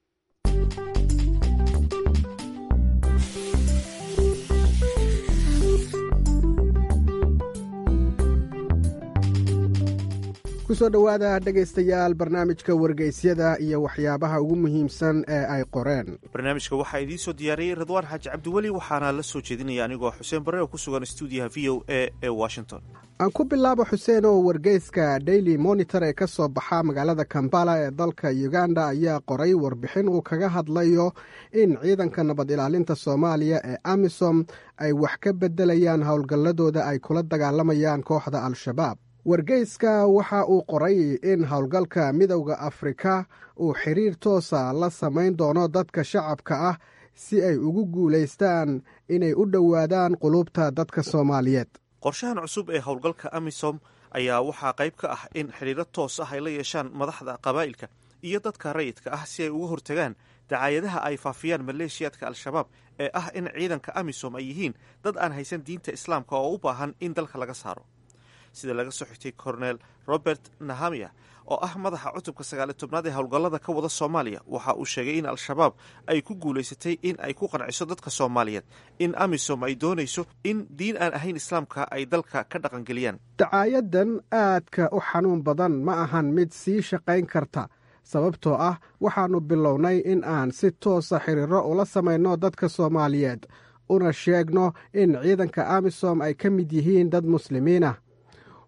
kusoo dhowaada dhegaystayaal barnaamijka wargeysyada iyo waxyaabaha ugu muhiimsan ee ay qoreen barnaamijka waxaa idiin soo diyaariyey ridwaan xaaji cabdiweli waxaana la soo jeedinaya anigoo xuseen barre oo ku sugan stuudiyaha v o a ee washington aan ku bilaabo xuseen oo wargeyska daily monitor ee ka soo baxa magaalada kambala ee dalka uganda ayaa qoray warbixin uu kaga hadlayo in ciidanka nabad ilaalinta soomaaliya ee amisom ay wax ka beddelayaan howlgalladooda ay kula dagaalamayaan kooxda al-shabaab wargeyska waxa uu qoray in howlgalka midowda afrika uu xiriir toosa la samayn doono dadka shacabka ah si ay ugu guulaystaan inay u dhowaadaan qulubta dadka soomaaliyeed qorshahan cusub ee howlgalka amisom ayaa waxaa qayb ka ah in xidhiiro toos ah ay la yeeshaan madaxda qabaa'ilka iyo dadka rayidka ah si ay uga hortagaan dacaayadaha ay faafiyaan maleeshiyaadka al-shabaab ee ah in ciidanka amisom ay yihiin dad aan haysan diinta islaamka oo u baahan in dalka laga saaro sida laga soo xigtay kornel robert nahamia oo ah madaxa cutubka sagaaliy tobnaad ee howlgallada ka wada soomaaliya waxa uu sheegay in al-shabaab ay ku guulaysatay in ay ku qanciso dadka soomaaliyeed in amisom ay doonayso in diin aan ahayn islaamka ay dalka ka dhaqangeliyaan dacaayadan aadka u xanuun badan ma ahan mid sii shaqayn karta sababtoo ah waxaannu bilownay in aan si toosa xiriiro ula samayno dadka soomaaliyeed una sheegno in ciidanka amisom ay ka mid yihiin dad muslimiin ah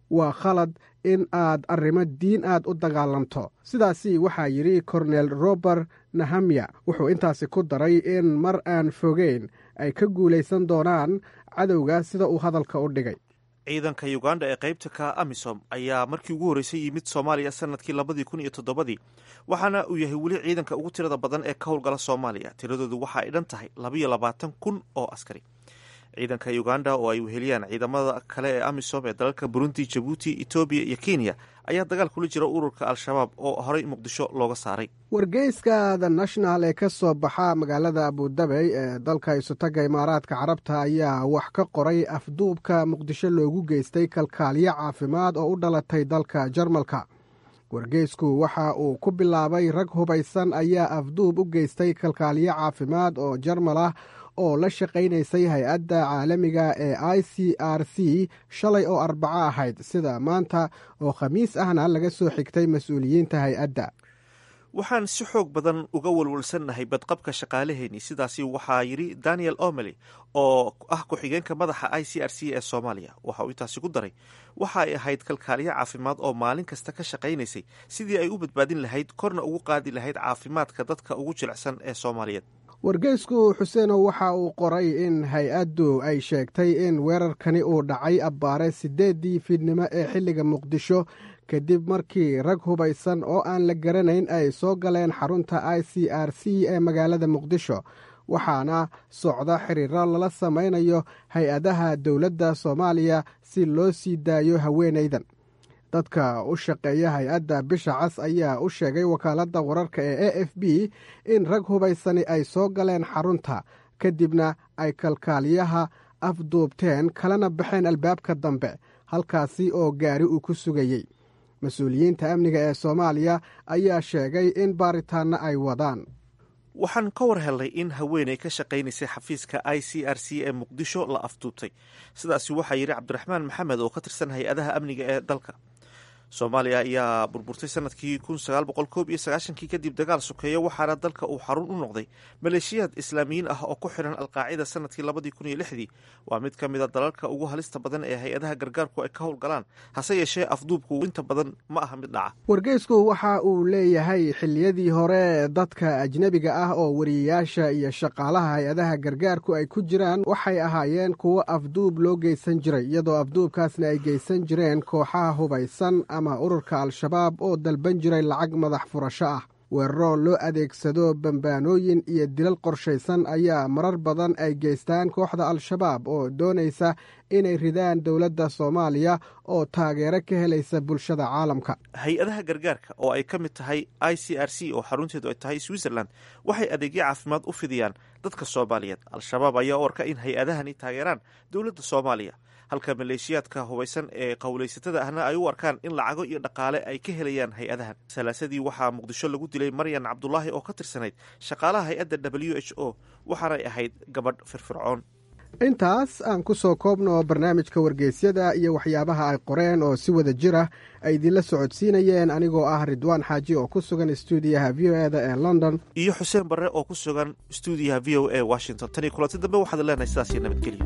waa khalad in aad arrimo diin aad u dagaalamto sidaasi waxaa yidhi kornel robert nahamya wuxuu intaasi ku daray in mar aan fogeyn ay ka guulaysan doonaan cadowga sida uu hadalka u dhigay ciidanka uganda ee qaybta ka amisom ayaa markii ugu horreysay yimid soomaaliya sanadkii labadii kun iyo toddobadii waxaana uu yahay weli ciidanka ugu tirada badan ee ka howlgala soomaaliya tiradoodu waxa ay dhan tahay labayo labaatan kun oo askari ciidanka uganda oo ay weheliyaan ciidamada kale ee amisom ee dalalka burundi jabuuti etoobiya iyo kenya ayaa dagaal kula jira ururka al-shabaab oo horey muqdisho looga saaray wargeyska the national ee ka soo baxa magaalada abudabey ee dalka isutaga imaaraadka carabta ayaa wax ka qoray afduubka muqdisho loogu geystay kalkaalyo caafimaad oo u dhalatay dalka jarmalka wargeysku waxa uu ku bilaabay rag hubaysan ayaa afduub u geystay kalkaalyo caafimaad oo jarmal ah oo la shaqaynaysay hay-adda caalamiga ee i c r c shalay oo arbaco ahayd sida maanta oo khamiis ahna laga soo xigtay mas-uuliyiinta hay-adda waxaan si xoog badan uga walwalsannahay badqabka shaqaalaheenii sidaasi waxaa yidhi daniel omely oo ah ku-xigeenka madaxa i c r c ee soomaaliya waxa uu intaasi ku daray waxa ay ahayd kalkaaliyo caafimaad oo maalin kasta ka shaqaynaysay sidii ay u badbaadin lahayd korna ugu qaadi lahayd caafimaadka dadka ugu jilicsan ee soomaaliyeed wargeysku xuseenow waxa uu qoray in hay-addu ay sheegtay in weerarkani uu dhacay abbaare siddeeddii fiidnimo ee xilliga muqdisho kadib markii rag hubaysan oo aan la garanayn ay soo galeen xarunta i c r c ee magaalada muqdisho waxaana socda xiriiro lala samaynayo hay-adaha dowladda soomaaliya si loo sii daayo haweenaydan dadka u shaqeeya hay-adda bisha cas ayaa u sheegay wakaaladda wararka ee a f b in rag hubaysani ay soo galeen xarunta kadibna ay kalkaaliyaha afduubteen kalena baxeen albaabka dambe halkaasi oo gaari uu ku sugayey mas-uuliyiinta amniga ee soomaaliya ayaa sheegay in baaritaanno ay wadaan waxaan ka war helnay in haweeney ka shaqaynaysay xafiiska i c r c ee muqdisho la afduubtay sidaasi waxaa yidhi cabdiraxmaan maxamed oo ka tirsan hay-adaha amniga ee dalka soomaaliya ayaa burburtay sanadkii kun sagaal boqol koob iyo sagaashankii kadib dagaal sokeeyo waxaana dalka uu xarun u noqday maleeshiyaad islaamiyiin ah oo ku xiran alqaacida sanadkii labadii kun iyo lixdii waa mid ka mid a dalalka ugu halista badan ee hay-adaha gargaarku ay ka howlgalaan hase yeeshee afduubku inta badan ma aha mid dhaca wargeysku waxa uu leeyahay xilliyadii hore dadka ajnebiga ah oo wariyayaasha iyo shaqaalaha hay-adaha gargaarku ay ku jiraan waxay ahaayeen kuwo afduub loo geysan jiray iyadoo afduubkaasna ay geysan jireen kooxaha hubaysan ama ururka al-shabaab oo dalban jiray lacag madax furasho ah weeraro loo adeegsado bambaanooyin iyo dilal qorshaysan ayaa marar badan ay geystaan kooxda al-shabaab oo doonaysa inay ridaan dowladda soomaaliya oo taageero ka helaysa bulshada caalamka hay-adaha gargaarka oo ay ka mid tahay i c r c oo xarunteedu ay tahay switzerland waxay adeegyo caafimaad u fidiyaan dadka soomaaliyeed al-shabaab ayaa u arka in hay-adahani taageeraan dowladda soomaaliya halka maleeshiyaadka hubaysan ee qowlaysatada ahna ay u arkaan in lacago iyo dhaqaale ay ka helayaan hay-adahan salaasadii waxaa muqdisho lagu dilay maryan cabdulaahi oo ka tirsanayd shaqaalaha hay-adda w h o waxaanay ahayd gabadh firfircoon intaas aan ku soo koobno barnaamijka wargeysyada iyo waxyaabaha ay qoreen oo si wada jir ah ay idinla socodsiinayeen anigoo ah ridwaan xaaji oo ku sugan stuudiyaha v o eda ee london iyo xuseen barre oo ku sugan stuudiyaha v o a washington tan iyo kulanti dambe waxaad leenahay sidaasiyo nabadgelyo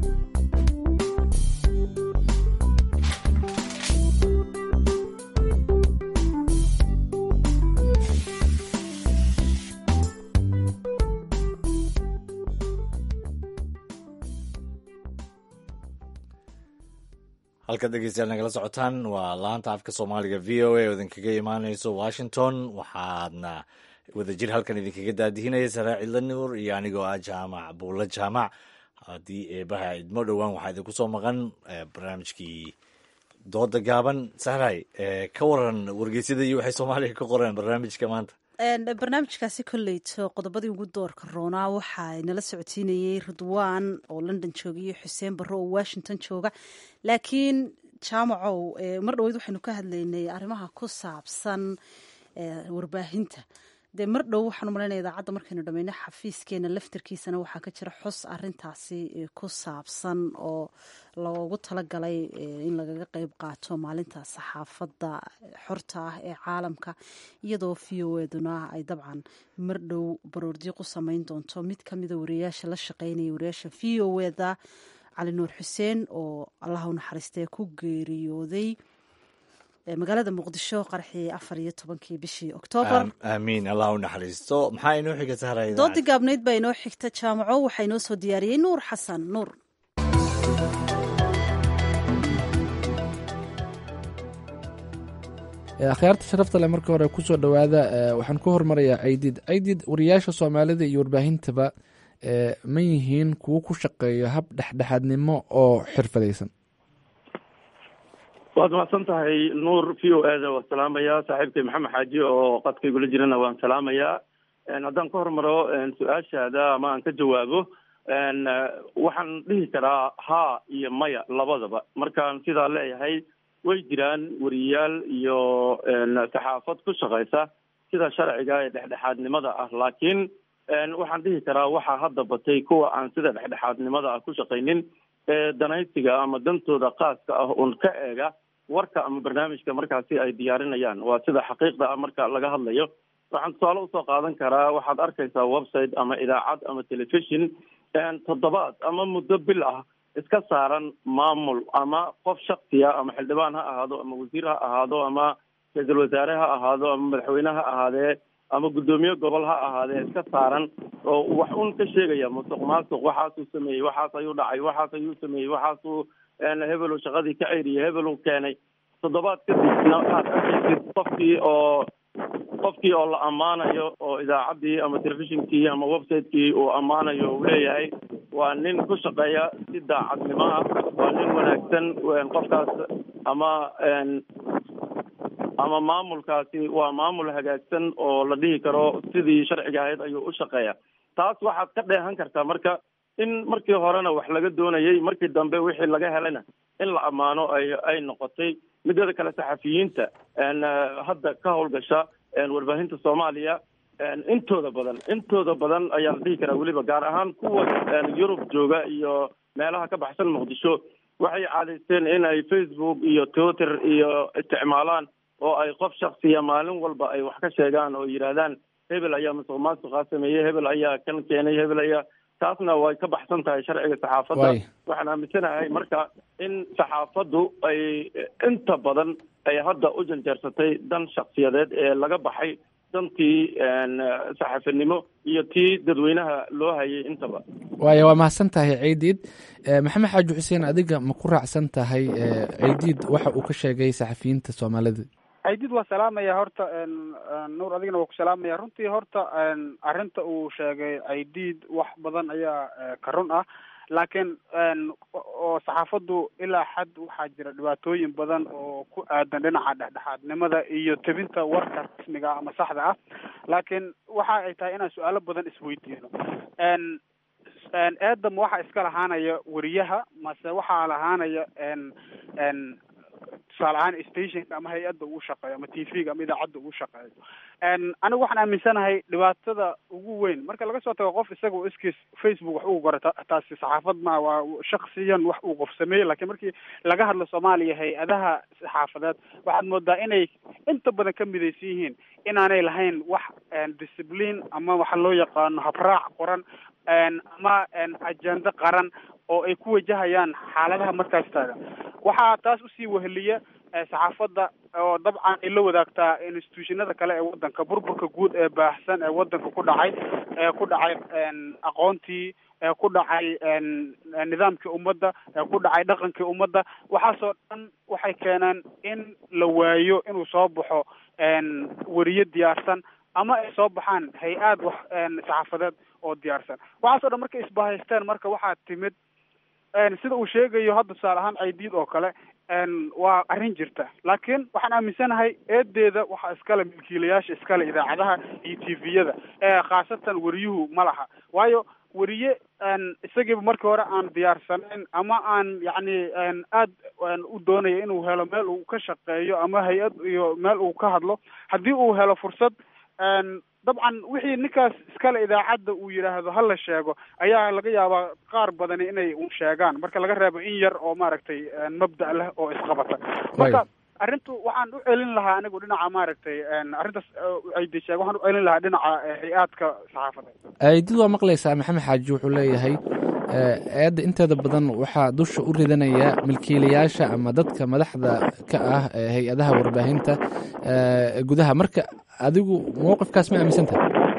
halkaad dhegeystayaal nagala socotaan waa laanta afka soomaaliga v o a oo idinkaga imaaneyso washington waxaadna wadajir halkan idinkaga daadihinaya saraa cidla nuur iyo anigoo ah jaamac buulla jaamac haddii eebaha idmo dhowaan waxaa idinku soo maqan barnaamijkii dooda gaaban sahray ka waran wargeysyada iyo waxay soomaaliya ka qoreen barnaamijka maanta barnaamijkaasi kolleyto qodobadii ugu doorka roonaa waxaa nala socodsiinayey ridwaan oo london jooga iyo xuseen barre oo washington jooga laakiin jaamacow mar dhaweyd waxaynu ka hadlaynay arrimaha ku saabsan warbaahinta dee mar dhow waxaan umalaynaya idaacadda markaynu dhamayno xafiiskeena laftarkiisana waxaa ka jira xus arintaasi ku saabsan oo loogu talagalay in lagaga qeyb qaato maalinta saxaafadda xorta ah ee caalamka iyadoo v o eduna ay dabcan mar dhow baroordiiq u sameyn doonto mid kamida wariyayaasha la shaqeynaya wariyaasha v o eda cali nuur xuseen oo allah u naxariistee ku geeriyooday magaalada muqdisho qarxii afar iyo tobankii bishii oktoobar aamiin allah u naxariisto maxaa inoo xiga sahra doodii gaabnayd baa inoo xigta jaamaco waxaa inoo soo diyaariyey nuur xasan nuur akhyaarta sharafta leh marka hore kusoo dhowaada waxaan ku hormarayaa caydid caydid wariyaasha soomaalida iyo warbaahintaba ma yihiin kuwo ku shaqeeya hab dhexdhexaadnimo oo xirfadaysan waad mahadsan tahay nuur v o ada waan salaamayaa saaxiibkay maxamed xaaji oo qadkaygula jirana waan salaamayaa haddaan ka hormaro su-aashaada ama aan ka jawaabo waxaan dhihi karaa haa iyo maya labadaba markaan sidaa leeyahay way jiraan wariyaal iyo saxaafad ku shaqaysa sida sharciga ee dhexdhexaadnimada ah laakiin waxaan dhihi karaa waxaa hadda batay kuwa aan sida dhexdhexaadnimada ah ku shaqaynin ee danaysiga ama dantooda khaaska ah un ka eega warka ama barnaamijka markaasi ay diyaarinayaan waa sida xaqiiqda ah marka laga hadlayo waxaan tusaale usoo qaadan karaa waxaad arkaysaa website ama idaacad ama telefishon toddobaad ama muddo bil ah iska saaran maamul ama qof shaksiya ama xildhibaan ha ahaado ama wasiir ha ahaado ama ra-iisul wasaare ha ahaado ama madaxweyne ha ahaadee ama guddoomiye gobol ha ahaadee iska saaran oo wax un ka sheegaya musuq maasuq waxaasuu sameeyey waxaas ayuu dhacay waxaas ayuu sameeyey waxaasuu hebelu shaqadii ka ceyriyay hebelu keenay toddobaad kadibna aad arkaysid qofkii oo qofkii oo la ammaanayo oo idaacaddii ama telefishinkii ama website-kii uu ammaanayo uu leeyahay waa nin ku shaqeeya si daacadnimo ah waa nin wanaagsan qofkaas ama ama maamulkaasi waa maamul hagaagsan oo la dhihi karo sidii sharciga ahayd ayuu u shaqeeya taas waxaad ka dheehan kartaa marka in markii horena wax laga doonayay markii dambe wixii laga helayna in la ammaano ay ay noqotay midada kale saxafiyiinta hadda ka howlgasha warbaahinta soomaaliya intooda badan intooda badan ayaa la dhihi karaa weliba gaar ahaan kuwa yurub jooga iyo meelaha ka baxsan muqdisho waxay caadaysteen in ay facebook iyo twitter iyo isticmaalaan oo ay qof shaksiya maalin walba ay wax ka sheegaan oo yidhaahdaan hebel ayaa musuq maasuqaa sameeyey hebel ayaa kan keenay hebel ayaa taasna way ka baxsan tahay sharciga saxaafadda waxaan aaminsanahay marka in saxaafaddu ay inta badan ay hadda u janjeersatay dan shaksiyadeed ee laga baxay dantii saxaafinimo iyo tii dadweynaha loo hayay intaba waaya waa mahadsan tahay ceydiid maxamed xaaji xuseen adiga ma ku raacsan tahay ceydiid waxa uu ka sheegay saxafiyiinta soomaalida caydiid waa salaamaya horta nuur adigana waa ku salaamaya runtii horta arrinta uu sheegay caydiid wax badan ayaa ka run ah laakiin oo saxaafaddu ilaa xad waxaa jira dhibaatooyin badan oo ku aadan dhinaca dhexdhexaadnimada iyo tebinta warka rasmiga ama saxda ah laakiin waxa ay tahay inaan su-aalo badan isweydiino eedam waxaa iska lahaanaya weriyaha mase waxaa lahaanaya tusaale ahaan stationka ama hay-adda uu shaqeeyo ama t v-ga ama idaacadda uu shaqeeyo anigu waxaan aaminsanahay dhibaatada ugu weyn marka laga soo tago qof isagao iskiis facebook wax ugu gora taasi saxaafad ma waa shaksiyan wax uu qof sameeyey lakiin markii laga hadlo soomaaliya hay-adaha saxaafadeed waxaad moodaa inay inta badan ka midaysan yihiin inaanay lahayn wax discipline ama waxa loo yaqaano habraac qoran ama ajendo qaran oo ay ku wajahayaan xaaladaha markaas taagan waxaa taas usii weheliya saxaafadda oo dabcan ay la wadaagtaa institutionada kale ee wadanka burburka guud ee baahsan ee wadanka ku dhacay ee ku dhacay aqoontii ee ku dhacay nidaamkii ummadda ee ku dhacay dhaqankii ummadda waxaasoo dhan waxay keeneen in la waayo inuu soo baxo weriye diyaarsan ama ay soo baxaan hay-aad wax saxaafadeed oo diyaarsan waxaasoo dhan markay isbahaysteen marka waxaa timid sida uu sheegayo hadda tusaale ahaan caydiid oo kale waa arrin jirta laakiin waxaan aaminsanahay eedeeda waxaa iskale milkiilayaasha iskale idaacadaha iyo t v-yada khaasatan weriyuhu ma laha waayo weriye isagiiba markii hore aan diyaarsanayn ama aan yacni aad u doonaya inuu helo meel uu ka shaqeeyo ama hay-ad iyo meel uu ka hadlo haddii uu helo fursad dabcan wixii ninkaas iskale idaacadda uu yidhaahdo ha la sheego ayaa laga yaabaa qaar badani inay u sheegaan marka laga reebo in yar oo maaragtay mabda' leh oo isqabata marka arrintu waxaan u celin lahaa anigu dhinaca maaragtay arrintaas aydi sheeg waxaan u celin lahaa dhinaca hay-aadka saxaafada aydid waa maqlaysaa maxamed xaaji wuxuu leeyahay eedda inteeda badan waxaa dusha u ridanaya milkiilayaasha ama dadka madaxda ka ah ee hay-adaha warbaahinta gudaha marka adigu mowqifkaas ma aaminsanta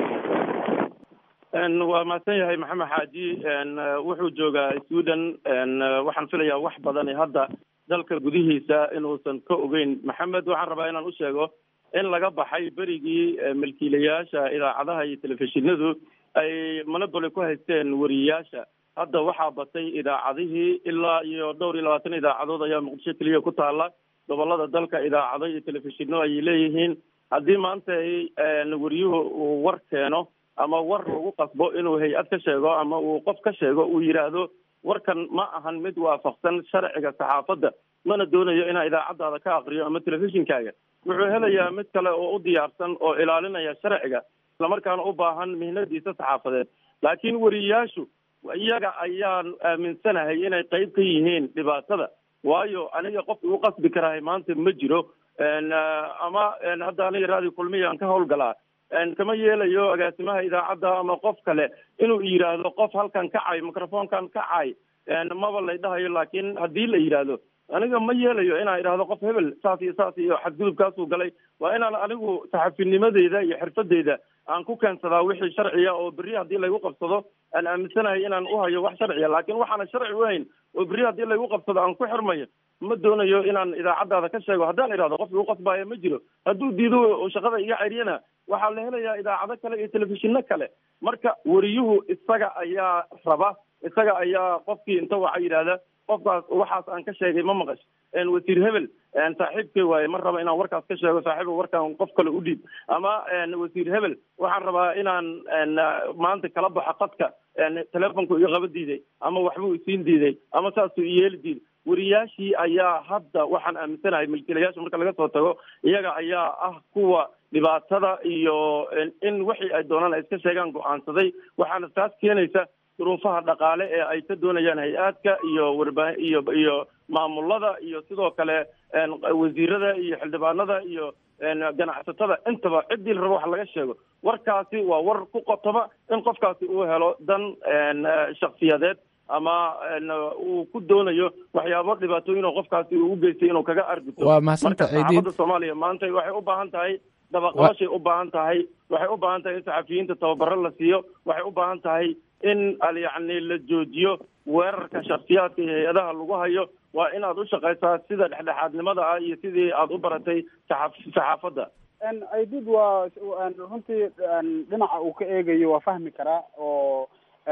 waa mahadsan yahay maxamed xaaji wuxuu joogaa sweden waxaan filayaa wax badan hadda dalka gudihiisa inuusan ka ogeyn maxamed waxaan rabaa inaan u sheego in laga baxay berigii milkiilayaasha idaacadaha iyo telefishinadu ay monoboly ku haysteen wariyayaasha hadda waxaa batay idaacadihii ilaa iyo dhowr iyo labaatan idaacadood ayaa muqdisho keliya ku taala gobolada dalka idaacado iyo telefishino ayay leeyihiin haddii maanta wariyuhu uu war keeno ama war lagu qasbo inuu hay-ad ka sheego ama uu qof ka sheego uu yidhaahdo warkan ma ahan mid waafaqsan sharciga saxaafadda mana doonayo inaa idaacadaada ka akriyo ama telefishinkaaga wuxuu helayaa mid kale oo u diyaarsan oo ilaalinaya sharciga islamarkaana u baahan mihnadiisa saxaafadeed laakiin wariyayaashu iyaga ayaan aaminsanahay inay qayb ka yihiin dhibaatada waayo aniga qof igu qasbi karahay maanta ma jiro ama hadda aniga raadi kulmiya aan ka howlgalaa kama yeelayo agaasimaha idaacadda ama qof kale inuu yidhaahdo qof halkan kacay microfonkan kacay maba lay dhahayo laakiin haddii la yidhaahdo aniga ma yeelayo inaan idhaahdo qof hebel saas iyo saas iyo xadgudubkaasuu galay waa inaan anigu saxafinimadeyda iyo xirfadeyda aan ku keensadaa wixii sharciya oo berri haddii laygu qabsado aan aaminsanahay inaan u hayo wax sharciya laakiin waxaana sharci u hayn oo berri haddii laygu qabsado aan ku xirmayo ma doonayo inaan idaacadaada ka sheego haddaan idhahdo qof igu qasbaayo ma jiro hadduu diido oo shaqada iga ceryana waxaa la helayaa idaacado kale iyo telefishino kale marka wariyuhu isaga ayaa raba isaga ayaa qofkii inta waxa yidhahda qofkaas waxaas aan ka sheegay ma maqash wasiir hebel saaxiibkay waaye ma raba inaan warkaas ka sheego saaxiiba warkaan qof kale u dhiib ama wasiir hebel waxaan rabaa inaan maanta kala baxo qadka telefonku iga qaba diiday ama waxbuu isiin diiday ama saasuu iyeeli diiday wariyaashii ayaa hadda waxaan aaminsanahay milkiilayaasha marka laga soo tago iyaga ayaa ah kuwa dhibaatada iyo in wixii ay doonaan ay iska sheegaan go-aansaday waxaana taas keenaysa duruufaha dhaqaale ee ay ka doonayaan hay-aadka iyo warbaa iyo iyo maamulada iyo sidoo kale wasiirada iyo xildhibaanada iyo ganacsatada intaba ciddii la rabo wax laga sheego warkaasi waa war ku qotoma in qofkaasi uu helo dan shaksiyadeed ama uu ku doonayo waxyaabo dhibaatooyin oo qofkaasi uu u geystay inuu kaga arguto waa mahadsantaha marka saxaafadda soomaaliya maanta waxay u baahan tahay dabaqabashay u baahan tahay waxay u baahan tahay in saxafiyiinta tababaro la siiyo waxay u baahan tahay in yacni la joojiyo weerarka shaksiyaadka iyo hay-adaha lagu hayo waa inaad u shaqaysaa sida dhexdhexaadnimada ah iyo sidii aad u baratay saxa- saxaafadda aidid waa runtii dhinaca uu ka eegayo waa fahmi karaa oo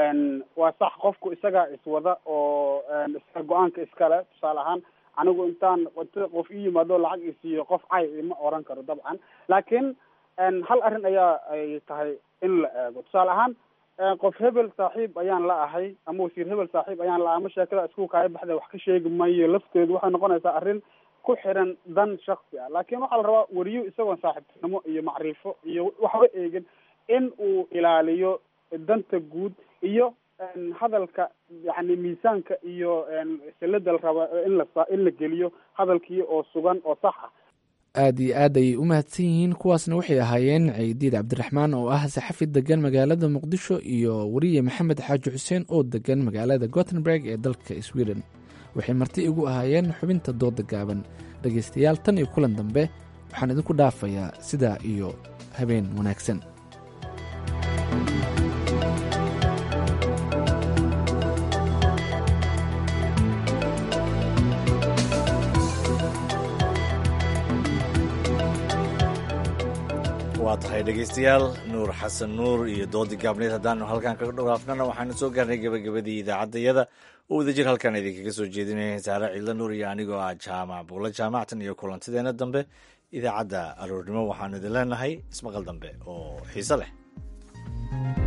waa sax qofku isaga iswada oo isaga go-aanka iskale tusaale ahaan anigu intaan inta qof ii yimaado lacag isiiyo qof cay ima oran karo dabcan laakiin hal arrin ayaa ay tahay in la eego tusaale ahaan qof hebel saaxiib ayaan la ahay ama wasiir hebel saaxiib ayaan la ahay ama sheekada isku kaaya baxda wax ka sheegi mayo lafteedu waxay noqonaysaa arrin ku xiran dan shaksi ah laakiin waxaa la rabaa weriyo isagoon saaxiibtinimo iyo macrifo iyo waxba eegin in uu ilaaliyo danta guud iyo hadalka yani miisaanka iyo silada la raba in la in la geliyo hadalkii oo sugan oo sax ah aad iyo aad ayay u mahadsan yihiin kuwaasna waxay ahaayeen ciidiid cabdiraxmaan oo ah saxafi degan magaalada muqdisho iyo weriye maxamed xaaji xuseen oo degan magaalada gothenburg ee dalka sweden waxay marti igu ahaayeen xubinta dooda gaaban dhegaystayaal tan iyo kulan dambe waxaan idinku dhaafayaa sidaa iyo habeen wanaagsan waa tahay dhegaystayaal nuur xasan nuur iyo doodi gaabneed haddaanu halkan kaga dhawaafnana waxaanu soo gaarnay gebagabadii idaacaddayada oo wadajir halkan idinkaga soo jeedinaya saare ciidla nuur iyo anigoo ah jaamac buulo jaamactan iyo kulantideena dambe idaacadda aroornimo waxaanu idin leenahay ismaqal dambe oo xiise leh